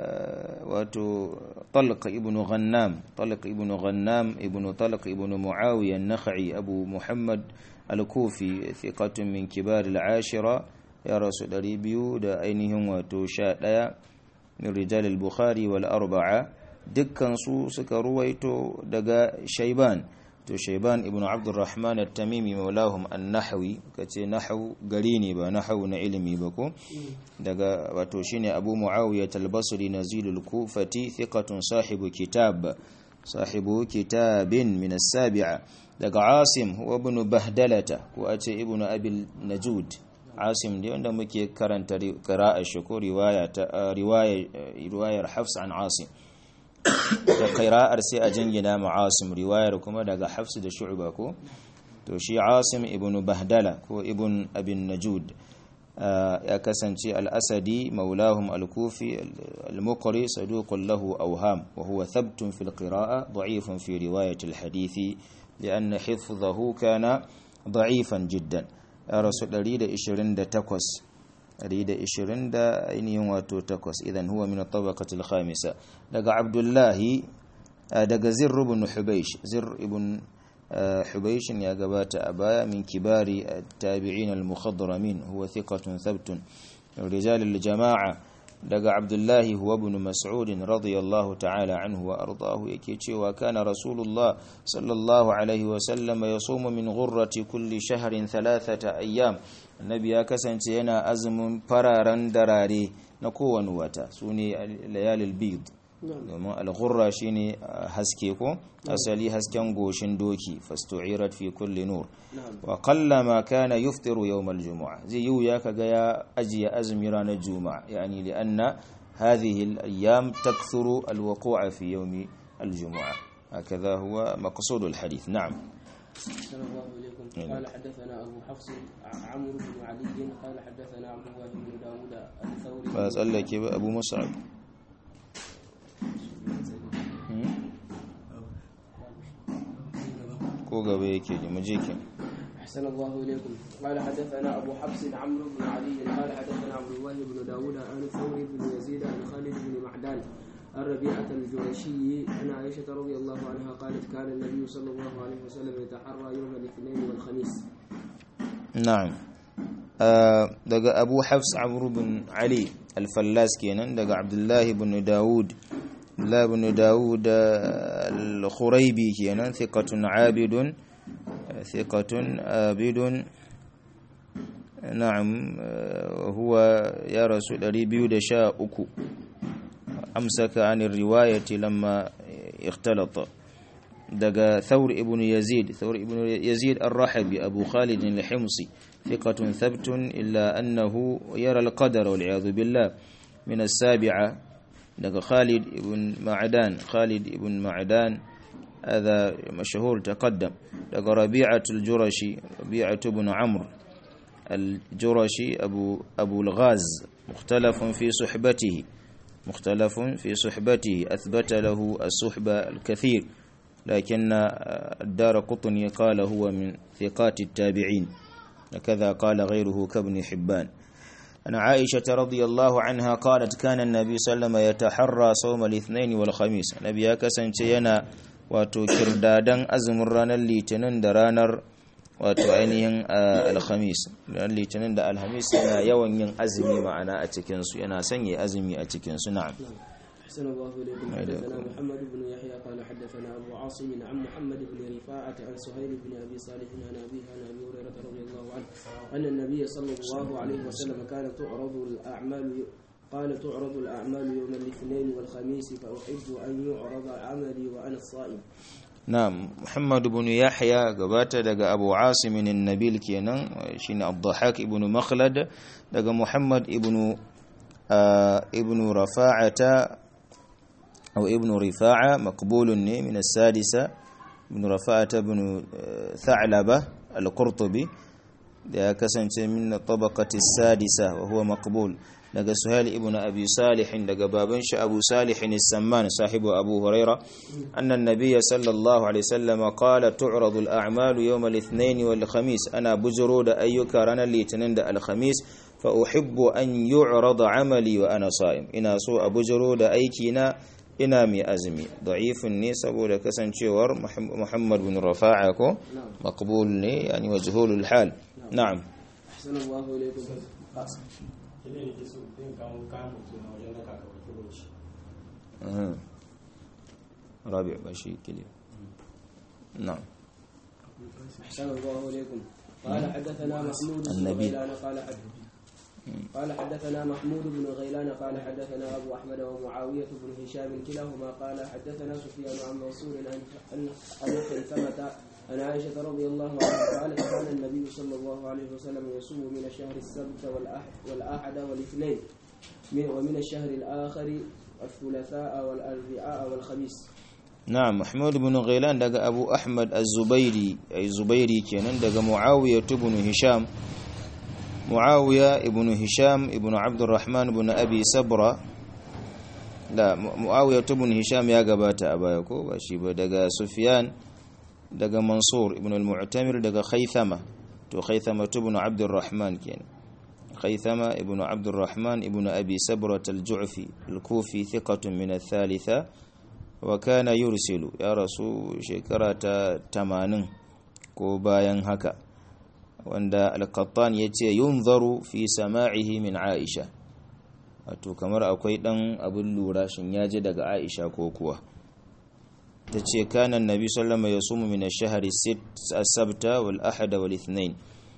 واتو طلق ابن غنام طلق ابن غنام ابن طلق ابن معاوية النخعي أبو محمد الكوفي ثقة من كبار العاشرة يا رسول أري بيود أينهم واتو شاء من رجال البخاري والأربعة دكان سو سكرويتو دقا شيبان to shaiban ibn abdurrahman at-tamimi maulahum an-nahwi kace nahwu gari ne ba nahwu na ilimi ba ko daga wato shine abu muawiya al-basri nazilul kufati thiqatun sahibu kitab sahibu kitabin min as-sabi'a daga asim huwa ibn bahdalata ko ace ibn abil najud asim da wanda muke karanta qira'a shi ko riwaya ta riwaya riwayar hafs an asim da kaira'ar sai a jingina ma'asim riwayar kuma daga hafsu da shu'ba ko to shi asim ibn bahdala ko ibn abin najud ya kasance al-asadi maulahum al-kufi al-muqri saduqun lahu awham wa huwa thabtun fil qira'a da'ifun fi riwayat al-hadith لأن حفظه كان ضعيفا جدا رسول 128 120 da ainihin wato takwas idan huwa min at-tabaqati al-khamisa daga abdullahi daga zirr ibn hubaysh zirr ibn hubaysh ya gabata a baya min kibari at-tabi'in al-mukhadramin huwa thiqatun thabtun rijal al-jama'a daga abdullahi huwa ibn mas'ud radiyallahu ta'ala anhu wa ardahu yake cewa kana rasulullah sallallahu alaihi wa sallam yasumu min ghurrati kulli shahrin thalathata ayyam annabi ya kasance yana azumin fararen darare na kowane wata su ne layalil bid domin alghurra shine haske ko asali hasken goshin doki fastu'irat fi kulli nur wa qallama kana yuftiru yawm aljum'a zai yi ya kaga ya ajiye azumi ranar juma'a yani li anna hadhihi alayam takthuru alwuqu'a fi yawm aljum'a هكذا هو مقصود الحديث نعم أحسن الله إليكم قال حدثنا أبو حفص عمرو بن علي قال حدثنا عبد الله بن داود الثوري فأسألك أبو مصعب ko gaba yake ji muje ki أحسن الله إليكم قال حدثنا أبو حفص عمرو بن علي قال حدثنا عبد الله بن داود عن ثور بن يزيد عن خالد بن معدان عن ربيعة الجرشي عن عائشة رضي الله عنها قالت كان النبي صلى الله عليه وسلم يتحرى يوم الاثنين والخميس na'am daga abu hafs amru bin ali al-fallas kenan daga abdullahi bin dawud abdullahi bin dawud al-khuraibi kenan thiqatun abidun thiqatun abidun na'am huwa ya rasu 213 amsaka an riwayati lamma ikhtalata daga thawr ibn yazid thawr ibn yazid ar-rahabi abu khalid al-himsi thiqatun thabtun illa annahu yara al-qadar wal iyad billah min as-sabi'a daga khalid ibn ma'dan khalid ibn ma'dan هذا مشهور تقدم daga ربيعة الجرشي ربيعة بن عمرو الجرشي أبو, أبو الغاز مختلف في صحبته مختلف في صحبته أثبت له الصحبة الكثير لكن الدار قطني قال هو من ثقات التابعين وكذا قال غيره كابن حبان أن عائشة رضي الله عنها قالت كان النبي صلى الله عليه وسلم يتحرى صوم الاثنين والخميس نبي كسن yana wato kirdadan azumin ranar litinin da ranar wato ainihin alhamis ranar litinin da alhamis yana yawan yin azumi ma'ana a cikinsu yana sanya azumi a cikinsu na'am أحسن الله إليكم حدثنا محمد بن يحيى قال حدثنا أبو عاصم عن محمد بن رفاعة عن سهيل بن أبي صالح عن أبيه عن أبي هريرة رضي الله عنه أن النبي صلى الله عليه وسلم كان تعرض الأعمال قال تعرض الأعمال يوم الاثنين والخميس فأحب أن يعرض عملي وأنا الصائم نعم محمد بن يحيى قبات دقى أبو عاصم النبيل كينا شين الضحاك ابن مخلد دقى محمد ابن آه ابن رفاعة أو ابن رفاعة مقبول من السادسة ابن رفاعة بن ثعلبة القرطبي da kasance min tabaqati sadisa wa huwa maqbul daga suhail ibn abi salih daga baban shi abu salih as-samman sahibu abu huraira anna an-nabiy sallallahu alaihi wasallam qala tu'radu al-a'malu yawm al-ithnain wal-khamis ana bujuro da ayyuka ranar litinin da al-khamis fa uhibbu an yu'rada 'amali wa ana sa'im ina so a bujuro da aiki na ina mai azumi da'ifin ne saboda kasancewar muhammad bin rafa'a ko maqbul ne yani majhulul hal na'am أحسن الله إليكم رابع بشي كده نعم أحسن الله إليكم قال حدثنا محمود بن النبي. غيلان قال حد قال حدثنا محمود بن غيلان قال حدثنا أبو أحمد ومعاوية بن هشام كلاهما قال حدثنا سفيان عن منصور عن عن عن خيثمة عن عائشة رضي الله عنها قالت كان النبي صلى الله عليه وسلم يصوم من الشهر السبت والأحد, والأحد والاثنين من ومن الشهر الآخر الثلاثاء والأربعاء والخميس na'am mahmud ibn ghailan daga abu ahmad az-zubairi ay zubairi kenan daga muawiya ibn hisham muawiya ibn hisham ibn abdurrahman ibn abi sabra da muawiya ibn hisham ya gabata a baya ko ba shi ba daga sufyan daga mansur ibn al-mu'tamir daga khaythama to khaythama ibn abdurrahman kenan khaythama ibn abdurrahman ibn abi sabra al-ju'fi al-kufi thiqatun min al-thalitha wa kana yursilu ya rasu shekara ta 80 ko bayan haka wanda al-qattan yace yunzaru fi sama'ihi min aisha wato kamar akwai dan abin lura shin yaji daga aisha ko kuwa tace kana annabi sallallahu alaihi wasallam yasumu min ash-shahri as-sabta wal ahada wal ithnain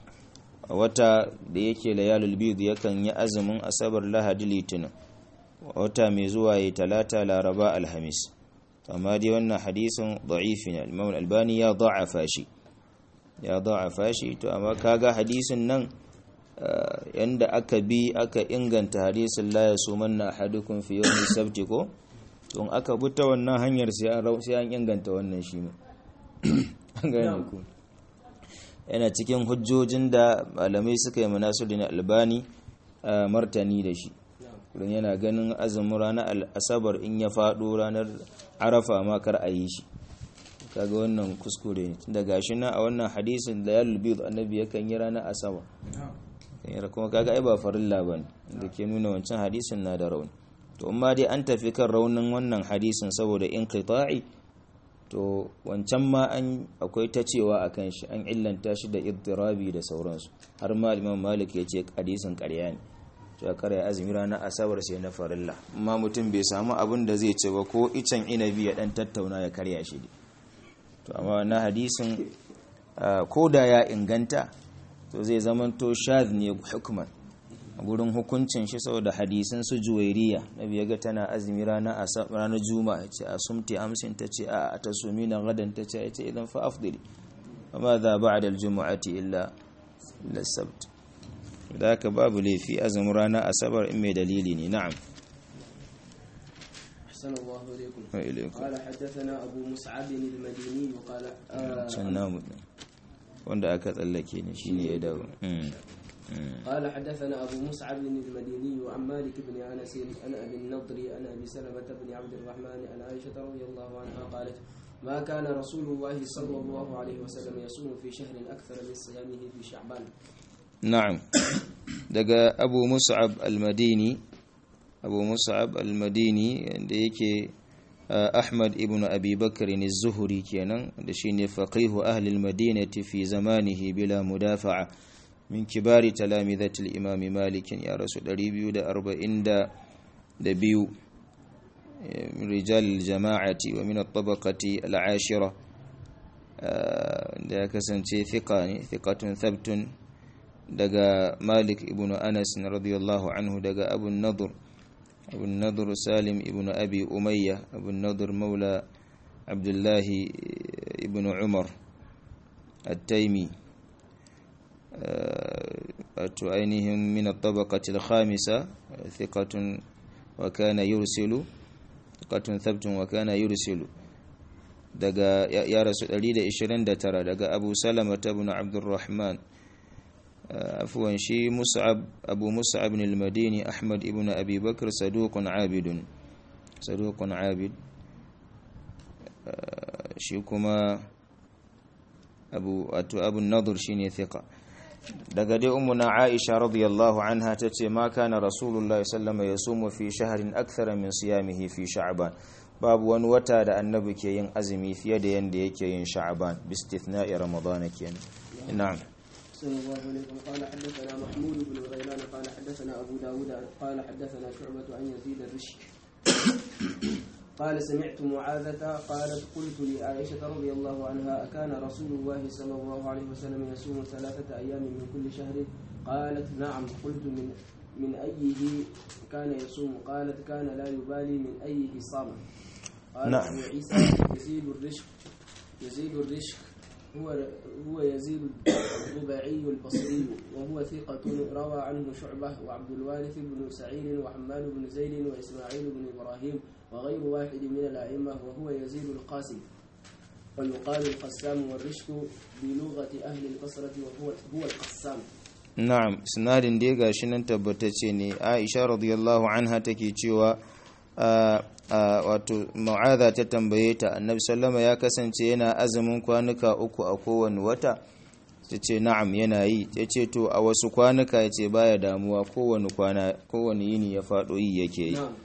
wata da yake layalul bid yakan yi azumin asabar lahadi litinin wata mai zuwa yi talata laraba alhamis amma dai wannan hadisin da'ifi ne imam albani ya da'afa shi ya da'afa shi to amma kaga hadisin nan yanda aka bi aka inganta hadisin la yasumanna ahadukum fi yawmi sabti ko to in aka bi ta wannan hanyar sai an sai an inganta wannan shi ma an gane ku yana cikin hujjojin da malamai suka yi manasuddin albani martani da shi kullum yana ganin azumin ranar asabar in ya faɗo ranar arafa ma kar a yi shi kaga wannan kuskure ne tunda gashi na a wannan hadisin da ya lulbi annabi yakan yi ranar asabar kuma kaga ai ba farilla bane da ke nuna wancan hadisin na da rauni to amma dai an tafi kan raunin wannan hadisin saboda inqita'i to wancan ma an akwai ta cewa akan shi an illanta shi da iddirabi da sauransu har ma Imam Malik ya ce hadisin ƙarya ne to ya karya azumi ranar asabar sai na farilla amma mutum bai samu abin da zai ce ba ko icen inabi ya dan tattauna ya karya shi to amma na hadisin ko da ya inganta to zai zamanto shadh ne hukuman a gurin hukuncin shi saboda hadisin su juwairiya nabi ya ga tana azumi ranar ranar juma'a ce a sumti amsin ta ce a ta sumi na gadan ta ce ce idan fa afdali amma za ba'da al-jumu'ati illa illa sabt da haka babu laifi azumin ranar asabar in mai dalili ne na'am أحسن الله إليكم وإليكم. قال حدثنا أبو مسعد المديني وقال آه can namu ɗin. wanda aka tsallake ne shine ya dawo Mm. Mm. قال حدثنا أبو مصعب المديني وعن مالك بن أنس عن أبي النضر عن أبي سلمة بن عبد الرحمن عن عائشة رضي الله عنها قالت ما كان رسول الله صلى الله عليه وسلم يصوم في شهر أكثر من صيامه في شعبان na'am daga abu mus'ab al-madini abu mus'ab al-madini da yake uh, ahmad ibn abi bakr az-zuhri kenan da shine faqihu ahli al-madinati fi zamanihi bila mudafa'a min kibari talamidati al-imam malik ya rasu 242 من رجال الجماعة ومن الطبقة العاشرة da ya kasance thika ne thikatun thabtun daga malik ibn anas radiyallahu anhu daga abu nadur abu nadur salim ibn abi umayya abu nadur maula abdullahi ibn umar التيمي wato ainihin min at-tabaqati al-khamisa thiqatun wa kana yursilu thiqatun thabtun wa kana yursilu daga ya rasu 129 daga Abu Salama ibn Abdurrahman afwan shi Mus'ab Abu Mus'ab al-Madini Ahmad ibn Abi Bakr saduqun abidun saduqun abid shi kuma Abu wato Abu Nadur shine thiqa daga dai ummuna Aisha radiyallahu anha tace ma kana Rasulullah sallallahu alaihi wasallam yasumu fi shahrin akthara min siyamihi fi Sha'ban babu wani wata da annabi ke yin azumi fiye da yanda yake yin Sha'ban bi istithna'i Ramadan kenan na'am صلى الله عليكم قال حدثنا محمود بن غيلان قال حدثنا أبو داود قال حدثنا شعبة عن يزيد الرشك قال سمعت معاذة قالت قلت لعائشة رضي الله عنها أكان رسول الله صلى الله عليه وسلم يصوم ثلاثة أيام من كل شهر قالت نعم قلت من من أيه كان يصوم قالت كان لا يبالي من أيه صام قال نعم. أبو عيسى يزيد الرشك يزيد الرشك هو هو يزيد الرباعي البصري وهو ثقة روى عنه شعبة وعبد الوارث بن سعيد وحماد بن زيد وإسماعيل بن إبراهيم وغير واحد من الأئمة وهو يزيد القاسم ويقال القسام والرشك بلغة أهل البصرة وهو هو القسام na'am sinadin dai gashi nan tabbatacce ne Aisha radiyallahu anha take cewa a a wato mu'adha ta tambaye ta annabi sallama ya kasance yana azumin kwanuka uku a kowane wata tace na'am yana yi yace to a wasu kwanuka yace baya damuwa kowane kwana kowane yini ya fado yi yake yi نعم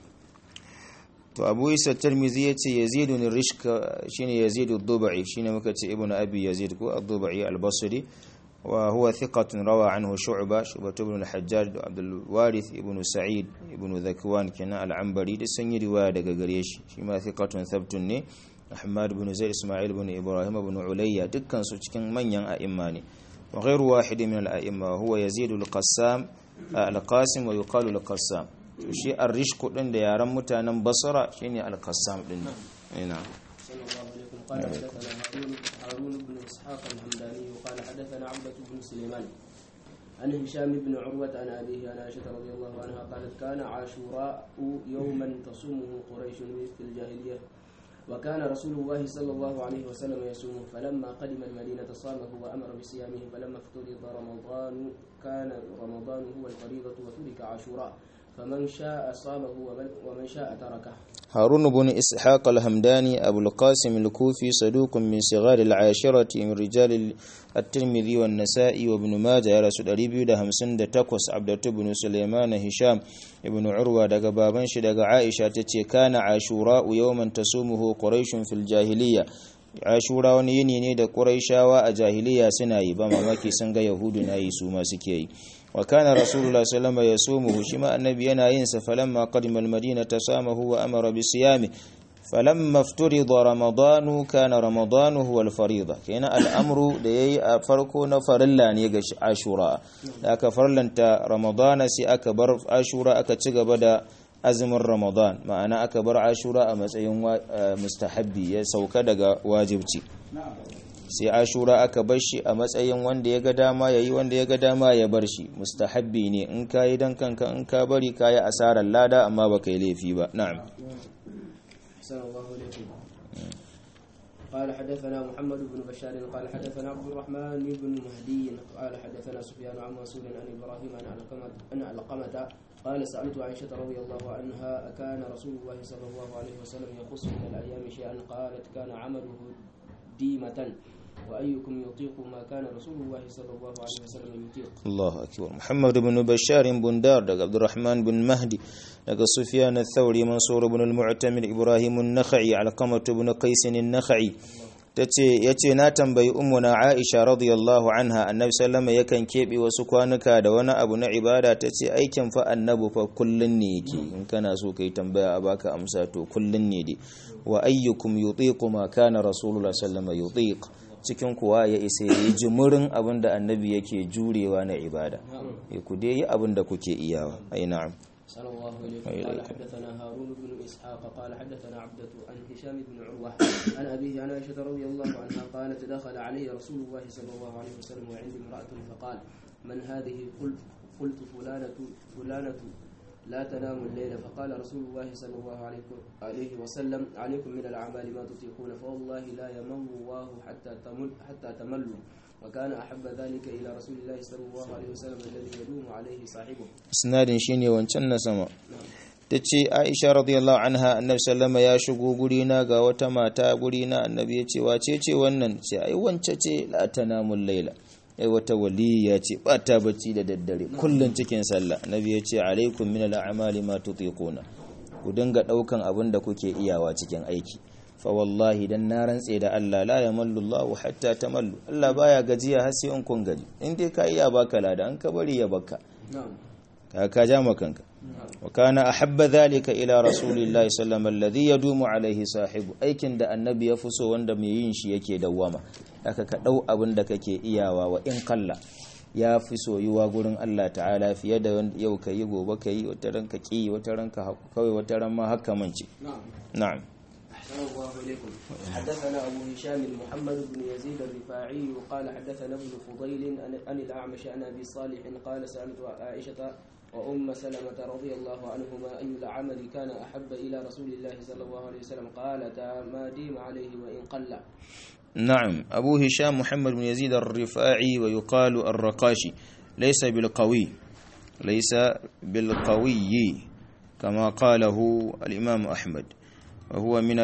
to abu isa tirmizi ya ce yazidu ne rishka shine yazidu dubai shine muka ce ibnu abi yazid ko ad-dubai al-basri wa huwa thiqatun rawa anhu shu'ba shu'ba ibn al-hajjaj da abdul warith ibn sa'id ibn zakwan kana al-anbari da sun yi riwaya daga gare shi shi ma thiqatun thabtun ne ahmad ibn zaid isma'il ibn ibrahim ibn ulayya dukkan su cikin manyan a'imma ne wa ghayru wahid min al-a'imma huwa yazidu al-qassam al-qasim wa yuqalu al-qassam to shi ar-rishku din da yaran mutanen basra shine al-qassam din ina صلى الله عليكم قال حدثنا هارون هارون بن اسحاق الحمداني وقال حدثنا عبدة بن سليمان عن هشام بن عروة عن أبيه عن عائشة رضي الله عنها قالت كان عاشوراء يوما تصومه قريش في الجاهلية وكان رسول الله صلى الله عليه وسلم يصومه فلما قدم المدينة صامه وأمر بصيامه فلما افترض رمضان كان رمضان هو الفريضة وترك عاشوراء فمن شاء صامه ومن, ومن شاء تركه هارون بن إسحاق الهمداني أبو القاسم الكوفي صدوق من صغار العاشرة من رجال الترمذي والنسائي وابن ماجه يا رسول الله ده همسن ده تقوس عبدة بن سليمان هشام ابن عروة دقى بابنش دقى عائشة تتي كان عاشوراء يوما تصومه قريش في الجاهلية ashura wani yini ne da ƙuraishawa a jahiliya suna yi ba mamaki sun ga yahudu na yi su ma suke yi wa kana rasulullah sallama ya sumuhu shi ma annabi yana yin sa falamma qadima almadina tasamahu wa amara bi siyami falamma ifturida ramadanu kana ramadanu huwa alfarida kenan al'amru da yayi a farko na farilla ne ga ashura da aka farlanta ramadana sai aka bar ashura aka ci gaba da azumin ramadan ma'ana aka bar ashura a matsayin mustahabbi ya sauka daga wajibci sai ashura aka bar shi a matsayin wanda ya ga dama ya yi wanda ya ga dama ya bar shi mustahabbi ne in ka yi don kanka in ka bari ka yi asarar lada amma ba ka yi laifi ba na'am قال حدثنا محمد بن بشار قال حدثنا عبد الرحمن بن مهدي قال حدثنا سفيان عن منصور عن ابراهيم عن علقمة عن علقمة قال سألت عائشة رضي الله عنها أكان رسول الله صلى الله عليه وسلم يخص من الأيام شيئا قالت كان عمله ديمة وأيكم يطيق ما كان رسول الله صلى الله عليه وسلم يطيق الله أكبر محمد بن بشار بن دار دق عبد الرحمن بن مهدي دق سفيان الثوري منصور بن المعتمر إبراهيم النخعي علقمة بن قيس النخعي tace yace na tambayi ummuna Aisha radiyallahu anha annabi sallama yakan kebe wasu kwanuka da wani abu na ibada tace aikin fa annabi fa kullun ne yake in kana so kai tambaya a baka amsa to kullun ne dai wa ayyukum yutiqu ma kana rasulullah sallama yutiq cikin kuwa ya isa yi jimurin abin da annabi yake jurewa na ibada ya ku dai yi abin da kuke iyawa ai na'am صلى الله عليه قال حدثنا هارون بن اسحاق قال حدثنا عبدة عن هشام بن عروة عن أبيه عن عائشة رضي الله عنها قالت دخل علي رسول الله صلى الله عليه وسلم وعندي امرأة فقال من هذه قلت قلت فلانة فلانة لا تنام الليل فقال رسول الله صلى الله عليه وسلم عليكم من الأعمال ما تطيقون فوالله لا يمل الله حتى تمل حتى تملوا وكان أحب ذلك إلى رسول الله صلى الله عليه وسلم الذي يدوم عليه صاحبه isnadin shine wancan na sama tace Aisha radiyallahu anha annabi sallama ya shigo guri na ga wata mata guri na annabi ya ce wace ce wannan ce ai wance ce la tanamul laila ai wata waliya ce ba ta bacci da daddare kullun cikin sallah annabi ya ce alaikum min al'amali ma tutiquna ku dinga daukan abin da kuke iyawa cikin aiki fa wallahi dan na rantse da Allah la yamallu Allahu hatta tamallu Allah baya gajiya har sai in kun gaji in dai ka iya baka lada an ka bari ya baka ka ka ja makanka wa kana ahabba dhalika ila rasulillahi sallallahu alaihi alladhi yadumu alaihi sahibu aikin da annabi ya fi so wanda mai yin shi yake dawwama aka ka dau abin da kake iyawa wa in kalla ya fi soyuwa gurin Allah ta'ala fiye da yau ka yi gobe ka yi wata ranka ki wata ranka kawai wata ran ma haka mance na'am أحسن الله إليكم حدثنا أبو هشام محمد بن يزيد الرفاعي قال حدثنا ابن فضيل عن الأعمش عن أبي صالح قال سألت عائشة وأم سلمة رضي الله عنهما أي العمل كان أحب إلى رسول الله صلى الله عليه وسلم قالتا ما ديم عليه وإن قل نعم أبو هشام محمد بن يزيد الرفاعي ويقال الرقاشي ليس بالقوي ليس بالقوي كما قاله الإمام أحمد وهو من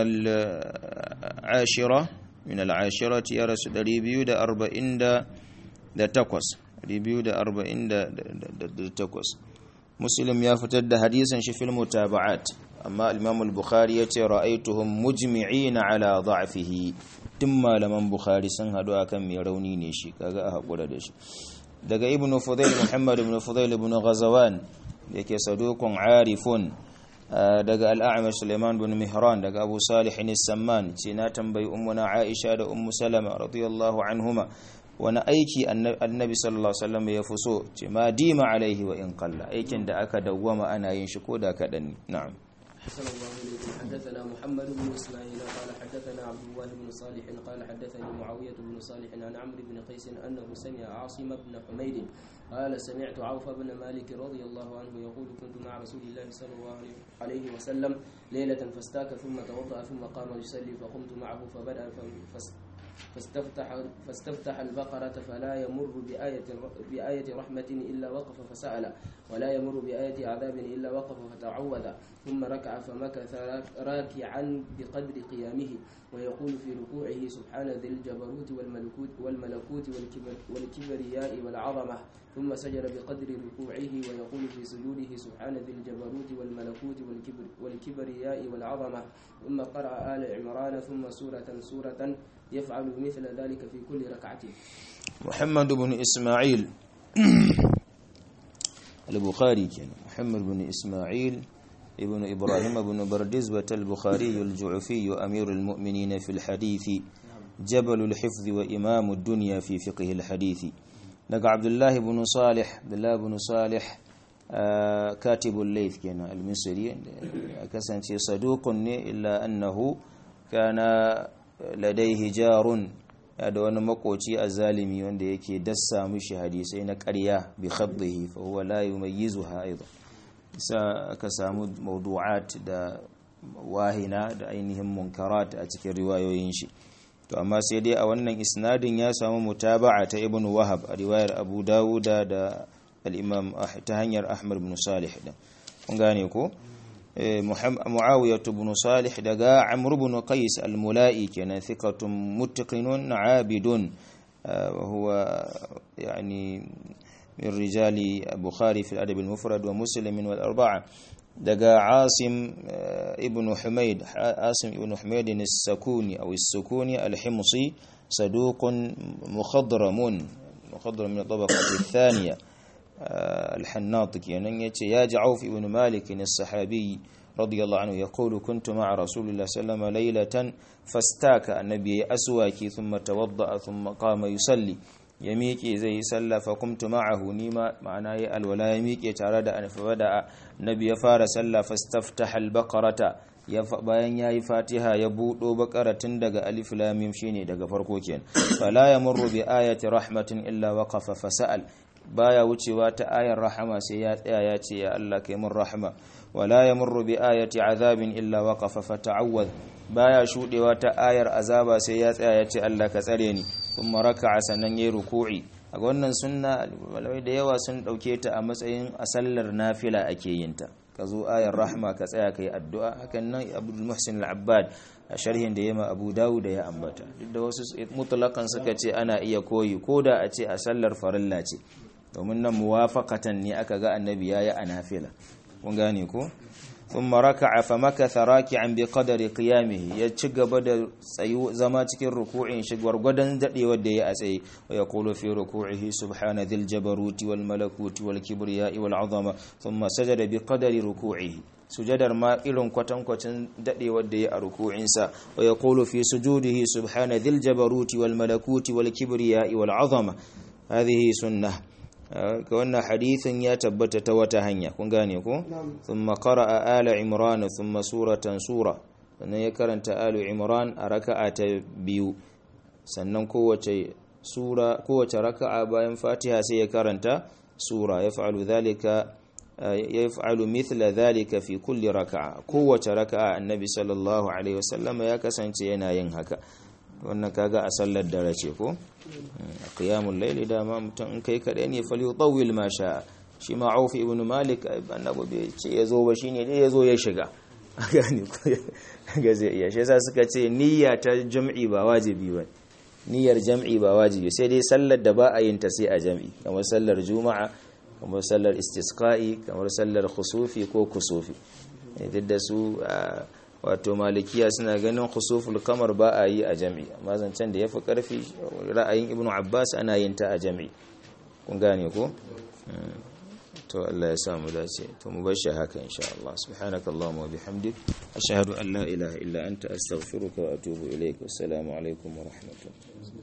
العاشرة من العاشرة يا رسول ريبيو دا أربعين دا دا تقوس ريبيو دا أربعين دا, دا, دا تقوس مسلم يفتد حديثا في المتابعات أما الإمام البخاري يتي رأيتهم مجمعين على ضعفه تم لمن بخاري سنهدو أكم يروني نيشي كذا أقول دشي daga ibn fudail muhammad ibn fudail ibn ghazawan yake sadukun arifun daga al'amar suleiman bin mihran daga abu salih samman ce na tambayi ummuna aisha da ummu salama radiyallahu anhuma wani aiki annabi sallallahu alaihi wasallam ya fi so ce ma dima alaihi wa in qalla aikin da aka dawwama ana yin shi ko da kadan na'am صلى الله عليه وسلم حدثنا محمد بن اسماعيل قال حدثنا عبد الله بن صالح قال حدثني معاويه بن صالح عن عمرو بن قيس انه سمع عاصم بن حميد قال سمعت عوف بن مالك رضي الله عنه يقول كنت مع رسول الله صلى الله عليه وسلم ليله فاستاك ثم توضا ثم قام يصلي فقمت معه فبدا فاستفتح فاستفتح البقرة فلا يمر بآية بآية رحمة إلا وقف فسأل ولا يمر بآية عذاب إلا وقف فتعوذ ثم ركع فمكث راكعا بقدر قيامه ويقول في ركوعه سبحان ذي الجبروت والملكوت والملكوت والكبر والكبرياء والعظمة ثم سجد بقدر ركوعه ويقول في سجوده سبحان ذي الجبروت والملكوت والكبر والكبرياء والعظمة ثم قرأ آل عمران ثم سورة سورة يفعل مثل ذلك في كل ركعة محمد بن إسماعيل البخاري كان محمد بن إسماعيل ابن إبراهيم بن بردزبة البخاري الجعفي أمير المؤمنين في الحديث جبل الحفظ وإمام الدنيا في فقه الحديث لقى عبد الله بن صالح عبد الله بن صالح آه كاتب الليث كان المصري كسن صدوق إلا أنه كان لديه جار da wani makoci a zalimi wanda yake dassa mishi hadisai na ƙarya bi khaddihi fa huwa la yumayyizuha aidan isa aka samu mawdu'at da wahina da ainihin munkarat a cikin riwayoyin shi to amma sai dai a wannan isnadin ya samu mutaba'a ta ibn wahab a riwayar abu dawuda da al-imam ta hanyar ahmad ibn salih da kun gane ko معاوية بن صالح دقا عمرو بن قيس الملائي كان ثقة متقن عابد وهو يعني من رجال البخاري في الأدب المفرد ومسلم والأربعة دقا عاصم ابن حميد عاصم ابن حميد السكوني أو السكوني الحمصي صدوق مخضرم مخضرم من الطبقة الثانية الحناط يعني يتي يا جعوف ابن مالك الصحابي رضي الله عنه يقول كنت مع رسول الله صلى الله عليه وسلم ليلة فاستاك النبي أسواكي ثم توضأ ثم قام يصلي يميكي زي سلى فقمت معه نيما معناه الولا يميكي تارد أن فبدأ النبي فار سلى فاستفتح البقرة bayan ya yi fatiha ya buɗo bakara tun daga alif lamim shine daga farko kenan fala yamurru bi ayati rahmatin illa waqafa fasal baya wucewa ta ayar rahama sai ya tsaya ya ce ya Allah kai mun rahama wala yamurru bi ayati azabin illa waqafa fata'awwadh baya shudewa ta ayar azaba sai ya tsaya ya ce Allah ka tsare ni kuma raka'a sannan yayi ruku'i a wannan sunna malamai da yawa sun dauke ta a matsayin a sallar nafila ake yin ta ka zo ayar rahma ka tsaya kai addu'a hakan nan Abdul Muhsin al-Abbad a sharhin da yema Abu Dawud da ya ambata duk da wasu mutlaqan suka ce ana iya koyi koda a ce a sallar farilla ce domin nan muwafaqatan ne aka ga annabi yayi a nafila kun gane ko thumma raka'a fa makatha raki'an bi qadari qiyamihi ya ci gaba da tsayu zama cikin ruku'in shi gwargwadon dadewar da ya a tsaye wa yaqulu fi ruku'ihi subhana dhil jabaruti wal malakuti wal kibriya'i wal 'azama thumma sajada bi qadari ruku'ihi sujadar ma irin kwatankwacin dadewar da ya a ruku'insa wa yaqulu fi sujudihi subhana dhil jabaruti wal malakuti wal kibriya'i wal 'azama hadhihi sunnah ga wannan hadithin ya tabbata ta wata hanya kun gane ko thumma qara'a ala imran thumma suratan sura sannan ya karanta alu imran a raka'a ta biyu sannan kowace sura kowace raka'a bayan fatiha sai ya karanta sura yaf'alu dhalika yaf'alu mithla dhalika fi kulli raka'a kowace raka'a annabi sallallahu alaihi wasallam ya kasance yana yin haka wannan kaga a sallar dare ce ko a qiyamul layli dama mutum in kai kadai ne fal yutawil ma sha shi ma Auf ibn Malik annabi bai ce yazo ba shine dai yazo ya shiga gani ga zai iya shi yasa suka ce niyya ta jam'i ba wajibi ba niyyar jam'i ba wajibi sai dai sallar da ba a yin ta sai a jam'i kamar sallar juma'a kamar sallar istisqa'i kamar sallar khusufi ko kusufi duk da su wato malikiya suna ganin khusuful kamar ba a yi a jami'i amma zancen da ya fi ƙarfi ra'ayin ibnu abbas ana yin ta a jami'i kun gane ko to Allah ya samu dace to mu bar shi haka insha Allah subhanaka allahumma wa bihamdik ashhadu an la ilaha illa anta astaghfiruka wa atubu ilaik assalamu alaikum wa rahmatullahi